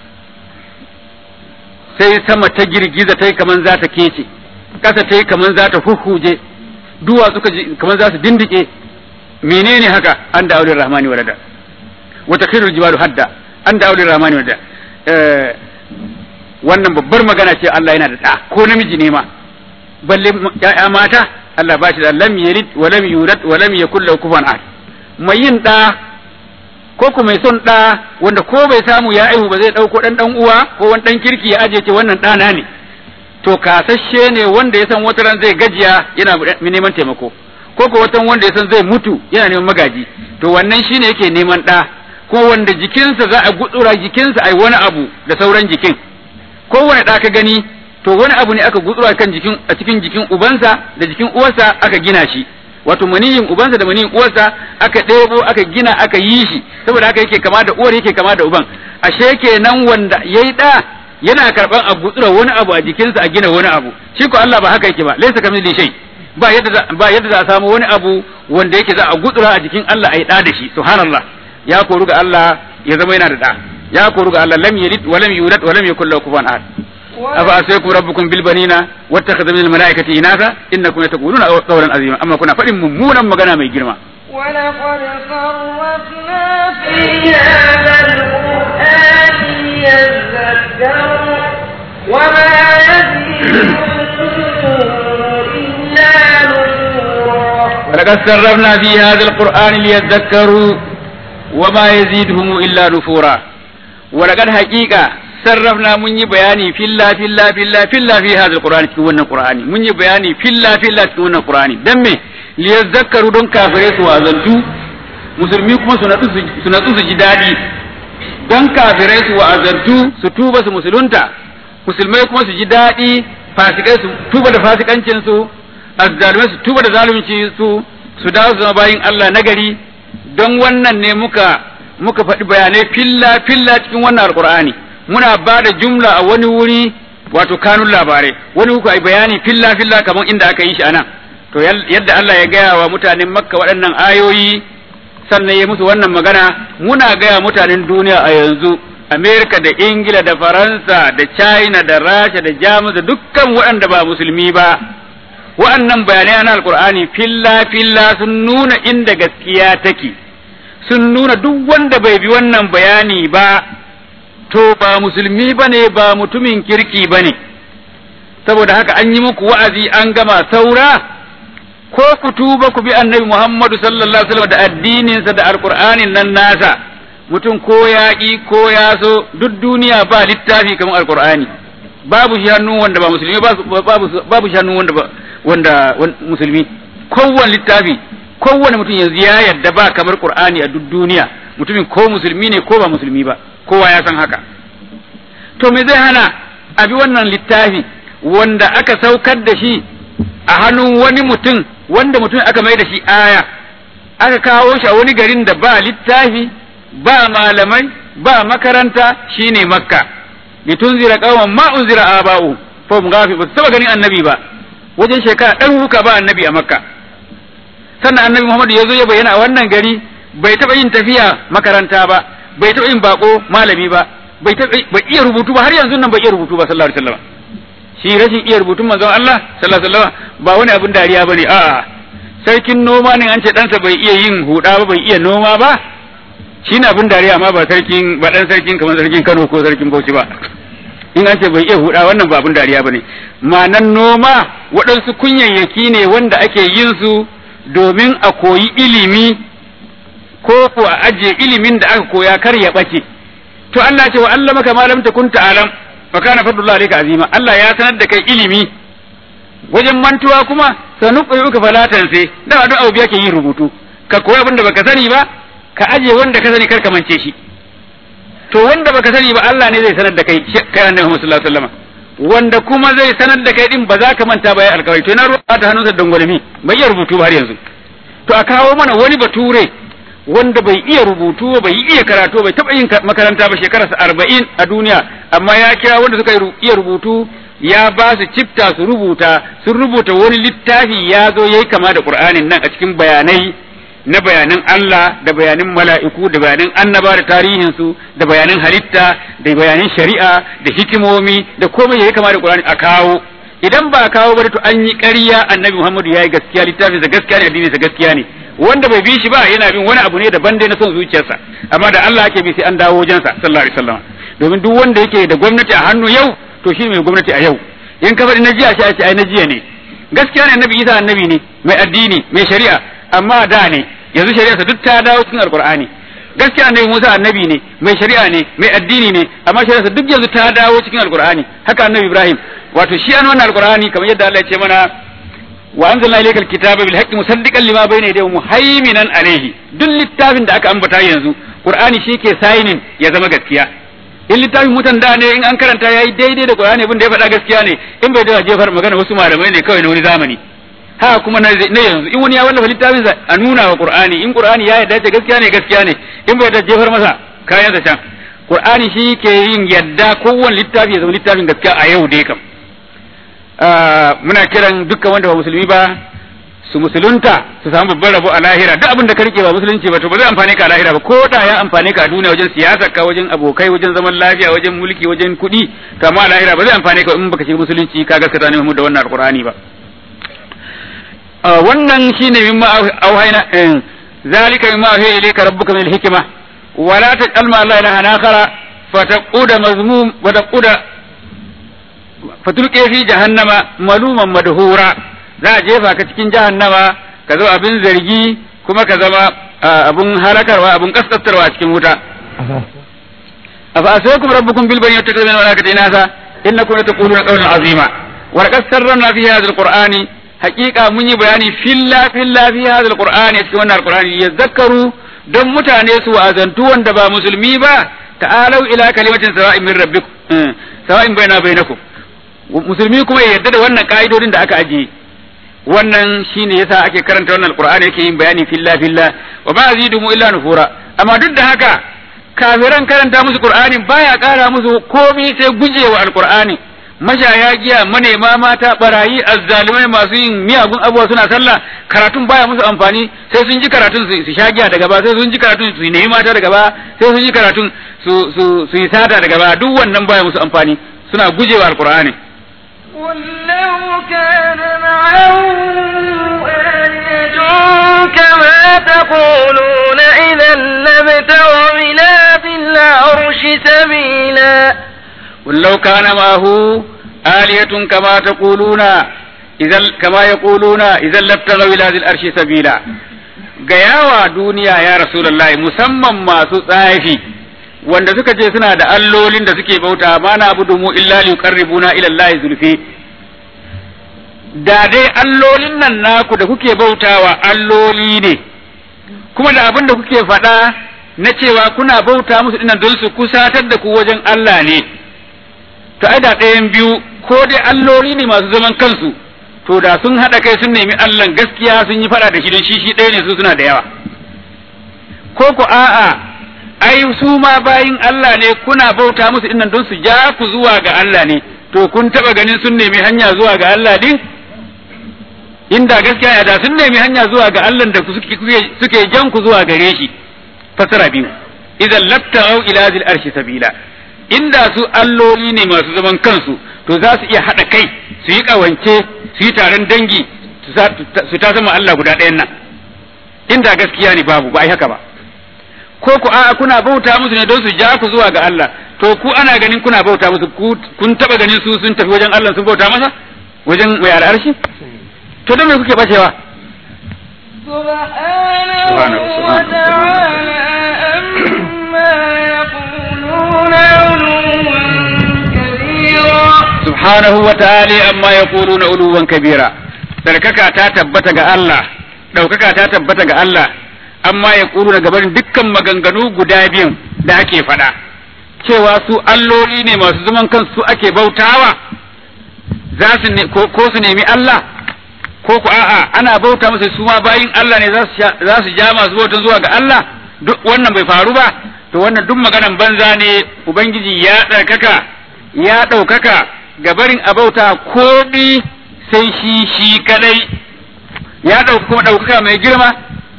sai sama ta girgiza ta yi kaman za ta kece ƙasa ta yi kaman za ta huhuje duwa suka ji kaman za su dindike menene haka an da aulin rahmani walada wata khirul jibalu hadda an da aulin rahmani walada wannan babbar magana ce Allah yana da ɗa ko namiji ne ma balle ya'ya mata Allah ba shi da lam yalid wa lam yulad wa lam yakul lahu kufuwan ahad mai yin ɗa ko kuma mai son ɗa wanda ko bai samu ya aihu ba zai ɗauko ɗan ɗan uwa ko wani ɗan kirki ya aje ce wannan ɗana ne to kasashe ne wanda ya san wata ran zai gajiya yana neman taimako ko ko watan wanda ya san zai mutu yana neman magaji to wannan shine yake neman ɗa ko wanda jikinsa za a gutsura jikinsa ai wani abu da sauran jikin kowane ɗa ka gani to wani abu ne aka gutsura kan jikin a cikin jikin ubansa da jikin uwarsa aka gina shi wato maniyin ubansa da maniyin uwarsa aka ɗebo aka gina aka yi shi saboda haka yake kama da uwar yake kama da uban ashe kenan wanda yayi da yana karban a gutsura wani abu a jikinsa a gina wani abu shi ko Allah ba haka yake ba laysa kamithli shay ba yadda ba yadda za a samu wani abu wanda yake za a gutsura a jikin Allah ai da da shi subhanallah ya koru ga Allah ya zama yana da da ya koru ga Allah lam yalid wa lam yulad wa lam yakul lahu kufuwan ahad afa asaykum rabbukum bil banina wattakhadha min al malaikati inatha innakum lataquluna qawlan azima amma kuna fadin mummunan magana mai girma ولقد صرفنا في هذا القرآن ليذكروا وما يزيدهم إلا نفورا ولقد صرفنا في هذا القرآن ليذكروا وما يزيدهم إلا نفورا ولقد حقيقة sarrafna mun yi bayani filla filla filla filla fi hadha alqur'ani cikin wannan qur'ani mun yi bayani filla filla cikin wannan qur'ani dan me liyazakkaru don kafirai su wazantu musulmi kuma su natsu su natsu su ji dadi don kafirai su wazantu su tuba su musulunta musulmai kuma su ji dadi fasikai su tuba da fasikancin su azzalumai su tuba da zalunci su su dawo su zama bayin Allah nagari don wannan ne muka muka faɗi bayanai filla filla cikin wannan alqur'ani muna ba da jumla a wani wuri wato kanun labarai wani uku ai bayani filla filla kamar inda aka yi shi anan to yadda Allah ya gaya wa mutanen makka waɗannan ayoyi sannan ya musu wannan magana muna gaya mutanen duniya a yanzu amerika da ingila da faransa da china da rasha da jamus da dukkan waɗanda ba musulmi ba waɗannan bayanai na alkur'ani filla filla sun nuna inda gaskiya take sun nuna duk wanda bai bi wannan bayani ba to ba musulmi ba ne ba mutumin kirki ba ne saboda haka an yi muku wa'azi an gama saura ko ku tuba ku bi annabi Muhammadu sallallahu alaihi wasallam da addininsa da alqur'anin nan nasa mutum ko ya ƙi ko ya so duk duniya ba littafi kamar alqur'ani babu shi hannu wanda ba musulmi babu babu shi hannu wanda ba wanda musulmi kowane littafi kowane mutum yanzu ya yarda ba kamar qur'ani a duk duniya mutumin ko musulmi ne ko ba musulmi ba kowa ya san haka to me zai hana a bi wannan littafi wanda aka saukar da shi a hannun wani mutum wanda mutum aka mai da shi aya aka kawo shi a wani garin da ba littafi ba malamai ba makaranta shine makka litunzira qauman ma unzira aba'u fa mun gafi ba su taba ganin annabi ba wajen shekara ɗaruruka ba annabi a makka sannan annabi muhammadu ya zo ya bayyana a wannan gari bai taɓa yin tafiya makaranta ba bai taɓa yin bako malami ba bai taɓa bai iya rubutu ba har yanzu nan bai iya rubutu ba sallallahu alaihi wasallam shi rashin iya rubutun manzon Allah sallallahu alaihi wasallam ba wani abin dariya bane a'a sarkin noma ne an ce ɗansa bai iya yin huda ba bai iya noma ba shi ne abin dariya amma ba sarkin ba dan sarkin kamar sarkin Kano ko sarkin Bauchi ba in an ce bai iya huda wannan ba abin dariya bane ma'anan noma waɗansu kunyayyaki ne wanda ake yin su domin a koyi ilimi ko ko a ajiye ilimin da aka koya kar ya ɓace to Allah ce wa allamaka ma lam takun ta'lam fa kana fadlullahi alayka azima Allah ya sanar da kai ilimi wajen mantuwa kuma sanuqiyuka falatan sai da duk abu biya ke yin rubutu ka koyi abin da baka sani ba ka aje wanda ka sani kar ka mance shi to wanda baka sani ba Allah ne zai sanar da kai kai annabi Muhammad sallallahu alaihi wasallam wanda kuma zai sanar da kai din ba za ka manta ba ya alkawari to na ruwa ta hannunsa dangwalmi bai iya rubutu ba har yanzu to a kawo mana wani bature wanda bai iya rubutu ba bai iya karatu bai taba yin makaranta ba shekararsa arba'in a duniya amma ya kira wanda suka iya rubutu ya ba su cifta su rubuta sun rubuta wani littafi ya zo yayi kama da qur'anin nan a cikin bayanai na bayanan Allah da bayanan mala'iku da bayanan annaba da tarihinsu da bayanan halitta da bayanan shari'a da hikimomi da komai yayi kama da qur'ani a kawo idan ba kawo ba to an yi ƙarya annabi Muhammadu yayi gaskiya littafin sa gaskiya ne addinin sa gaskiya ne wanda bai bi shi ba yana bin wani abu ne daban dai na son zuciyarsa amma da Allah ake bi sai an dawo wajensa sallallahu alaihi wasallam domin duk wanda yake da gwamnati a hannu yau to shi mai gwamnati a yau in ka faɗi na jiya shi ake ai na jiya ne gaskiya ne annabi Isa annabi ne mai addini mai shari'a amma da ne yanzu shari'arsa duk ta dawo cikin alqur'ani gaskiya annabi Musa annabi ne mai shari'a ne mai addini ne amma shari'arsa duk yanzu ta dawo cikin alqur'ani haka annabi Ibrahim wato shi an wannan alqur'ani kamar yadda Allah ya ce mana wa anzalna ilayka alkitaba bil haqqi musaddiqan lima bayna yadayhi muhaiminan alayhi duk littafin da aka ambata yanzu qur'ani shi ke signing ya zama gaskiya in littafin mutan da ne in an karanta yayi daidai da qur'ani abin da ya faɗa gaskiya ne in bai da jefar magana wasu malamai ne kawai na wani zamani ha kuma na yanzu in wani ya wallafa littafin sa a nuna wa qur'ani in qur'ani ya yarda ce gaskiya ne gaskiya ne in bai da jefar masa kayan sa can qur'ani shi ke yin yadda kowanne littafi ya zama littafin gaskiya a yau dai kam muna kiran dukkan wanda ba musulmi ba su musulunta su samu babban rabo a lahira duk abin da ka rike ba musulunci ba to ba zai amfane ka a lahira ba ko da ya amfane ka a duniya wajen siyasa ka wajen abokai wajen zaman lafiya wajen mulki wajen kuɗi to amma a lahira ba zai amfane ka in baka shiga musulunci ka gaskata ne da wannan alqur'ani ba wannan shine mimma auhayna zalika mimma auhayna ilayka rabbuka min al-hikma wala taj'al ma Allah ilaha akhara fataquda mazmum wa taquda fatulke fi jahannama maluman madhura za a jefa ka cikin jahannama ka zo abin zargi kuma ka zama abun halakarwa abun kaskantarwa a cikin wuta afa asaykum rabbukum bil bani yattakhidhu min malaikati inasa innakum lataquluna qawlan azima wa laqad sarrafna fi hadha alqur'ani haqiqa mun yi bayani filla filla fi hadha alqur'ani cikin wannan alqur'ani yazakkaru don mutane su wa'azantu wanda ba musulmi ba ta'alau ila kalimatin sawa'in min rabbikum sawa'in baina bainakum musulmi kuma ya yarda da wannan ka'idodin da aka ajiye wannan shine yasa ake karanta wannan alqur'ani yake yin bayani filla filla wa ma azidumu illa nufura amma duk da haka kafiran karanta musu qur'ani baya kara musu komai sai gujewa alqur'ani mashaya giya manema mata barayi azzalumai masu yin miyagun abubuwa suna sallah karatun baya musu amfani sai sun ji karatun su sha giya daga ba sai sun ji karatun su nemi mata daga ba sai sun ji karatun su su su yi sata daga ba duk wannan baya musu amfani suna gujewa alqur'ani قل لو كان معه آلهة كما تقولون إذا لابتغوا إلى ذي العرش سبيلا قل لو كان معه آلهة كما تقولون إذا كما يقولون إذا لابتغوا إلى ذي العرش سبيلا gayawa duniya ya rasulullahi musamman masu tsafi wanda suka ce suna da allolin da suke bauta ma na abudu mu illa li yuqarribuna ila Allah zulfi da dai allolin nan naku da kuke bautawa alloli ne kuma da abin da kuke faɗa na cewa kuna bauta musu dinnan don su kusatar da ku wajen Allah ne to ai da ɗayan biyu ko dai alloli ne masu zaman kansu to da sun haɗa kai sun nemi Allah gaskiya sun yi faɗa da shi don shi shi ɗaya ne su suna da yawa ko ko a'a ai su ma bayin Allah ne kuna bauta musu dinnan don su ja ku zuwa ga Allah ne to kun taba ganin sun nemi hanya zuwa ga Allah din inda gaskiya ya da sun nemi hanya zuwa ga Allah da suke suke jan ku zuwa gare shi fasara biyu idan labta'u ila zil arshi sabila inda su alloli ne masu zaman kansu to za su iya haɗa kai su yi ƙawance su yi taron dangi su ta zama Allah guda ɗayan nan inda gaskiya ne babu ba ai haka ba ko ku a'a kuna bauta musu ne don su ja ku zuwa ga Allah to ku ana ganin kuna bauta musu kun taba ganin su sun tafi wajen Allah sun bauta masa wajen mai al'arshi to don me kuke bacewa سبحانه وتعالى أما يقولون subhanahu wa ta'ala amma yaquluna uluwan kabira sarkaka ta tabbata ga Allah daukaka ta tabbata ga Allah amma yaquluna gaban dukkan maganganu guda biyun da ake faɗa cewa su alloli ne masu zaman kansu ake bautawa za su ne ko ko su nemi Allah ko ku a'a ana bauta musu su ma bayin Allah ne za su sha- za su ja masu bautan zuwa ga Allah duk wannan bai faru ba to wannan duk maganan banza ne ubangiji ya ɗaukaka ya ɗaukaka ga barin abauta komi sai shi shi kadai ya ɗauka kuma ɗaukaka mai girma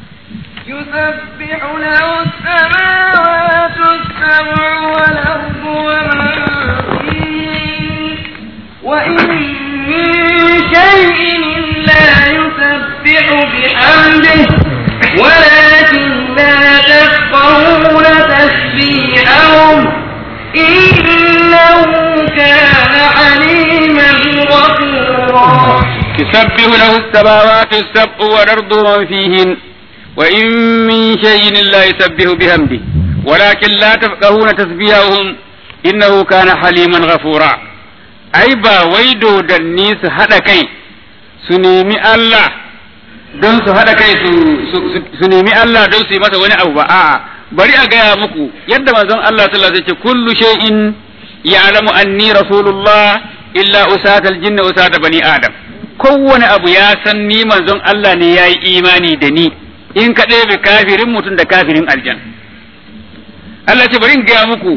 يسبح له السماوات السبع والأرض ومن فيهن وإن من شيء إلا يسبح بحمده ولكن لا تفقهون تسبيحهم إنه كان حليما غفورا تسبح له السماوات السبع والأرض ومن فيهن وإن من شيء لا يسبح بحمده ولكن لا تفقهون تسبيحهم إنه كان حليما غفورا أي با ويدو دنيس هذا كي سنيمي الله don su haɗa kai su su nemi Allah don su yi masa wani abu ba a'a bari a gaya muku yadda manzon Allah sallallahu alaihi wasallam ya ce kullu shay'in ya'lamu anni rasulullah illa usatal jinni usata bani adam kowane abu ya san ni manzon Allah ne yayi imani da ni in ka ɗebe kafirin mutum da kafirin aljan Allah ce bari in gaya muku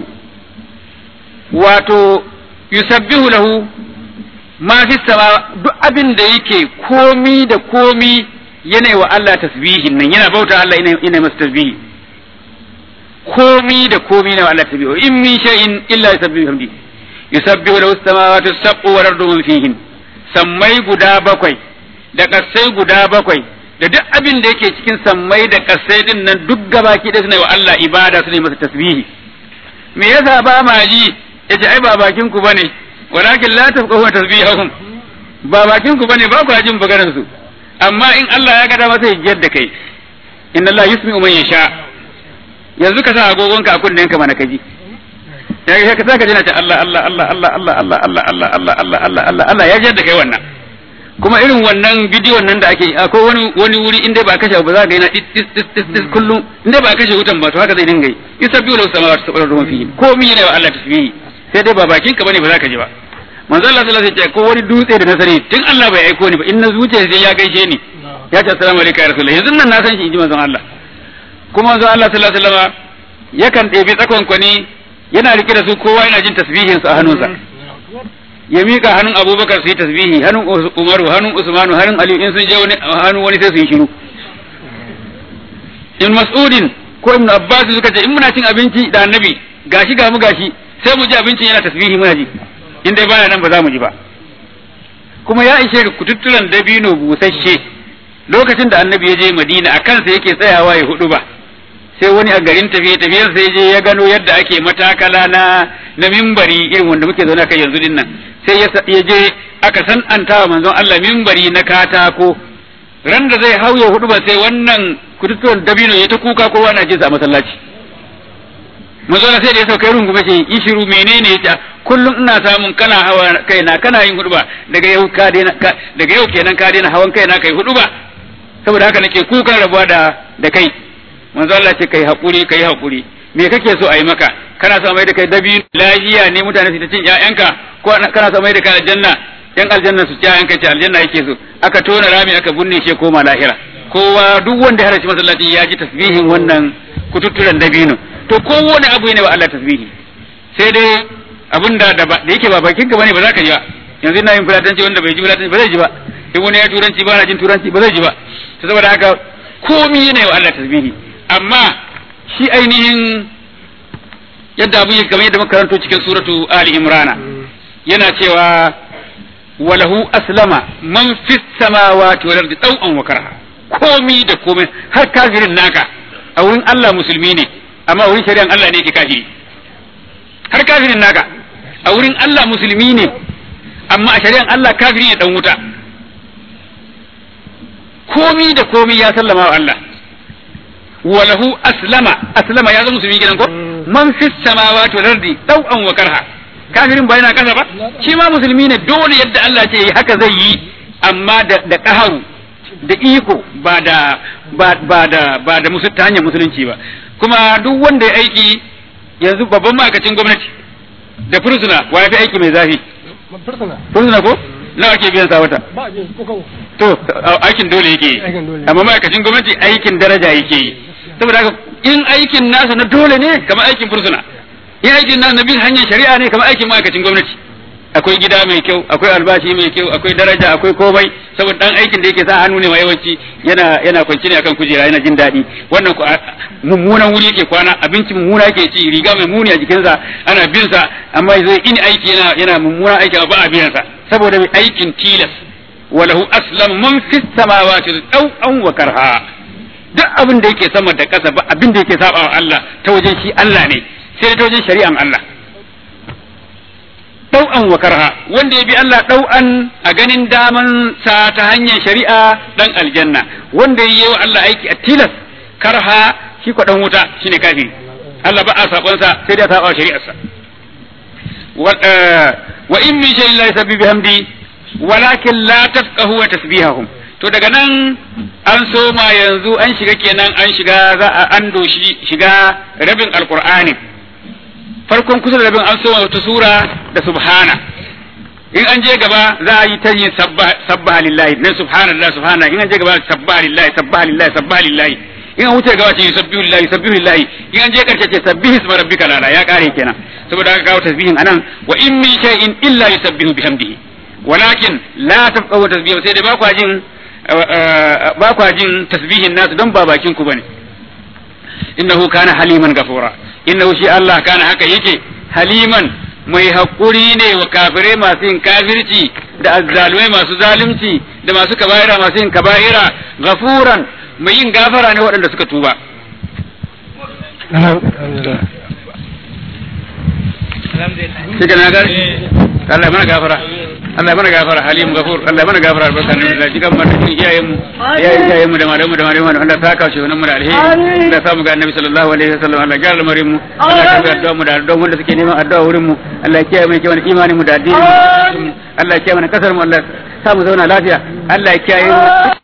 wato yusabbihu lahu ma fi sama duk abin da yake komi da komi yana wa Allah tasbihin nan yana bauta Allah yana masa tasbihi komi da komi na wa Allah tasbihi in min shay'in illa yusabbihu hamdi yusabbihu lahu as-samawati as-sab'u wal ardu man fihin sammai guda bakwai da kasai guda bakwai da duk abin da yake cikin sammai da kasai din nan duk gabaki da suna wa Allah ibada su ne masa tasbihi me yasa ba ma ji yace ai ba bakin ku bane walakin la tafqahu tasbihahum ba bakin ku bane ba ku jin maganar su amma in Allah ya gada masa yajjar da kai inna Allah yusmi'u man yasha yanzu ka sa agogon ka a kunnen ka mana kaji ya ka saka jina ta Allah Allah Allah Allah Allah Allah Allah Allah Allah Allah Allah Allah Allah ya jadda kai wannan kuma irin wannan bidiyon nan da ake akwai wani wani wuri inda ba kashe ba za ka yana tis tis tis tis tis kullum inda ba kashe wutan ba to haka zai dinga yi yusabbihu lahu samawati sab'u wa fihi komai yana wa Allah tasbihi sai dai ba bakin ka bane ba za ka ji ba manzo Allah sallallahu alaihi wasallam ko wani dutse da na sani tun Allah bai aiko ni ba in na zuciya sai ya gaishe ni ya ce assalamu alaikum ya rasulullah yanzu nan na san shi inji manzo Allah kuma manzo Allah sallallahu alaihi wasallam yakan ɗebi tsakon kwani yana rike da su kowa yana jin tasbihin su a hannunsa ya mika hannun Abubakar su yi tasbihi hannun Umaru hannun Usmanu hannun Ali in sun je wani hannun wani sai su yi shiru in Mas'udin ko Ibn Abbas suka ce in muna cin abinci da Annabi gashi ga mu gashi sai mu ji abincin yana tasbihi muna ji in dai baya nan ba za mu ji ba kuma ya ishe ka kututturan dabino busasshe lokacin da annabi ya je madina a kansa yake tsayawa ya hudu ba sai wani a garin tafiye tafiyar sai je ya gano yadda ake matakala na na mimbari irin wanda muke zaune kai yanzu din nan sai ya je aka san an tawa manzon Allah mimbari na katako ran da zai hau ya hudu ba sai wannan kututturan dabino ya ta kuka kowa na jinsa a masallaci manzon sai da ya sauka rungume ce yi shiru menene ya kullum ina samun kana hawa kaina kana yin hudu ba daga yau ka daina daga yau kenan ka daina hawan kaina kai hudu ba saboda haka nake kukan rabuwa da da kai manzo Allah ce kai hakuri kai hakuri me kake so a yi maka kana so mai da kai dabi lafiya ne mutane su ta cin ƴaƴanka ko kana so mai da kai aljanna yan aljanna su ci ƴaƴanka ce aljanna yake so aka tona rami aka bunne shi koma lahira kowa duk wanda ya halarci masallaci ya ji tasbihin wannan kututturen dabino to kowane abu ne wa Allah tasbihi sai dai abin da da yake ba bakin ka bane ba za ka ji ba yanzu ina yin fulatanci wanda bai ji fulatanci ba zai ji ba in wani ya turanci ba na jin turanci ba zai ji ba to saboda haka komi ne wa Allah tasbihi amma shi ainihin yadda abu yake kamar yadda muka karanto cikin suratu ali imrana yana cewa walahu aslama man fis samawati wal ardi taw'an wa karha komi da komai har kafirin naka a wurin Allah musulmi ne amma wurin shari'an Allah ne yake kafiri har kafirin naka a wurin Allah musulmi ne amma a shari'an Allah kafiri ne dan wuta komi da komi ya sallama wa Allah walahu aslama aslama ya zama musulmi gidan ko man fis samawati wal ardi taw'an wa karha kafirin ba yana kasa ba shi ma musulmi ne dole yadda Allah ce yi haka zai yi amma da da qaharu da iko ba da ba ba da ba da musu ta hanyar musulunci ba kuma duk wanda ya aiki yanzu babban ma'aikacin gwamnati da fursuna wa ya fi aiki mai zafi fursuna fursuna ko nawa ake biyan sa wata ba a jin ko kawo to aikin dole yake yi Aikin dole. amma ma'aikacin gwamnati aikin daraja yake yi saboda haka in aikin nasa na dole ne kamar aikin fursuna in aikin nasa na bin hanyar shari'a ne kamar aikin ma'aikacin gwamnati akwai gida mai kyau akwai albashi mai kyau akwai daraja akwai komai saboda dan aikin da yake sa hannu ne ma yawanci yana yana kwanci ne akan kujera yana jin daɗi wannan ku a- mummunan wuri yake kwana abinci mummuna yake ci riga mai muni a jikinsa ana bin sa amma zai in aiki yana yana mummunan aiki ba a biyan sa saboda mai aikin tilas walahu aslam man fis samawati taw'an wa karha duk abin da yake sama da ƙasa ba abin da yake saba wa Allah ta wajen shi Allah ne sai ta wajen shari'an Allah ɗau'an wa karha wanda ya bi Allah ɗau'an a ganin daman sa ta hanyar shari'a dan aljanna wanda ya yi wa Allah aiki a tilas karha shi ko dan wuta shine kafiri Allah ba a sabonsa sai dai a saba shari'arsa wa eh, wa in min shay'in la yusabbihu bihamdi walakin la tafqahu wa tasbihahum to daga nan an soma yanzu an shiga kenan an shiga za a an doshi shiga rabin alqur'ani farkon kusa da rabin an soma wata sura da subhana in an je gaba za a yi ta yin sabbaha lillahi nan subhanallah subhana in an je gaba sabbaha lillahi sabbaha lillahi sabbaha lillahi in an wuce gaba ce yusabbihu lillahi yusabbihu lillahi in an je karshe ce sabbihi isma rabbika lala ya kare kenan saboda haka kawo tasbihin anan wa in min shay'in illa yusabbihu bihamdihi walakin la tafqahu tasbihu sai dai ba kwa jin ba kwa jin tasbihin nasu don ba bakin ku bane innahu kana haliman gafura innahu shi Allah kana haka yake haliman mai haƙuri ne wa kafirai masu yin kafirci da azzalumai masu zalunci da masu kaba'ira masu yin kaba'ira gafuran mai yin gafara ne waɗanda suka tuba shi ka na gari Allah mana gafara Allah mana gafara halim gafur Allah mana gafara albarka ne da jikan mu da iyayen mu iyayen iyayen mu da malamu da malamu Allah saka shi wannan mu da alheri Allah samu ga annabi sallallahu alaihi wasallam Allah ya lamarin mu Allah ya ga addu'a mu da addu'a wanda suke neman addu'a wurin mu Allah ya kiyaye mu kiyaye imanin mu da addinin mu Allah ya kiyaye mana kasar mu Allah ya sa mu zauna lafiya Allah ya kiyaye mu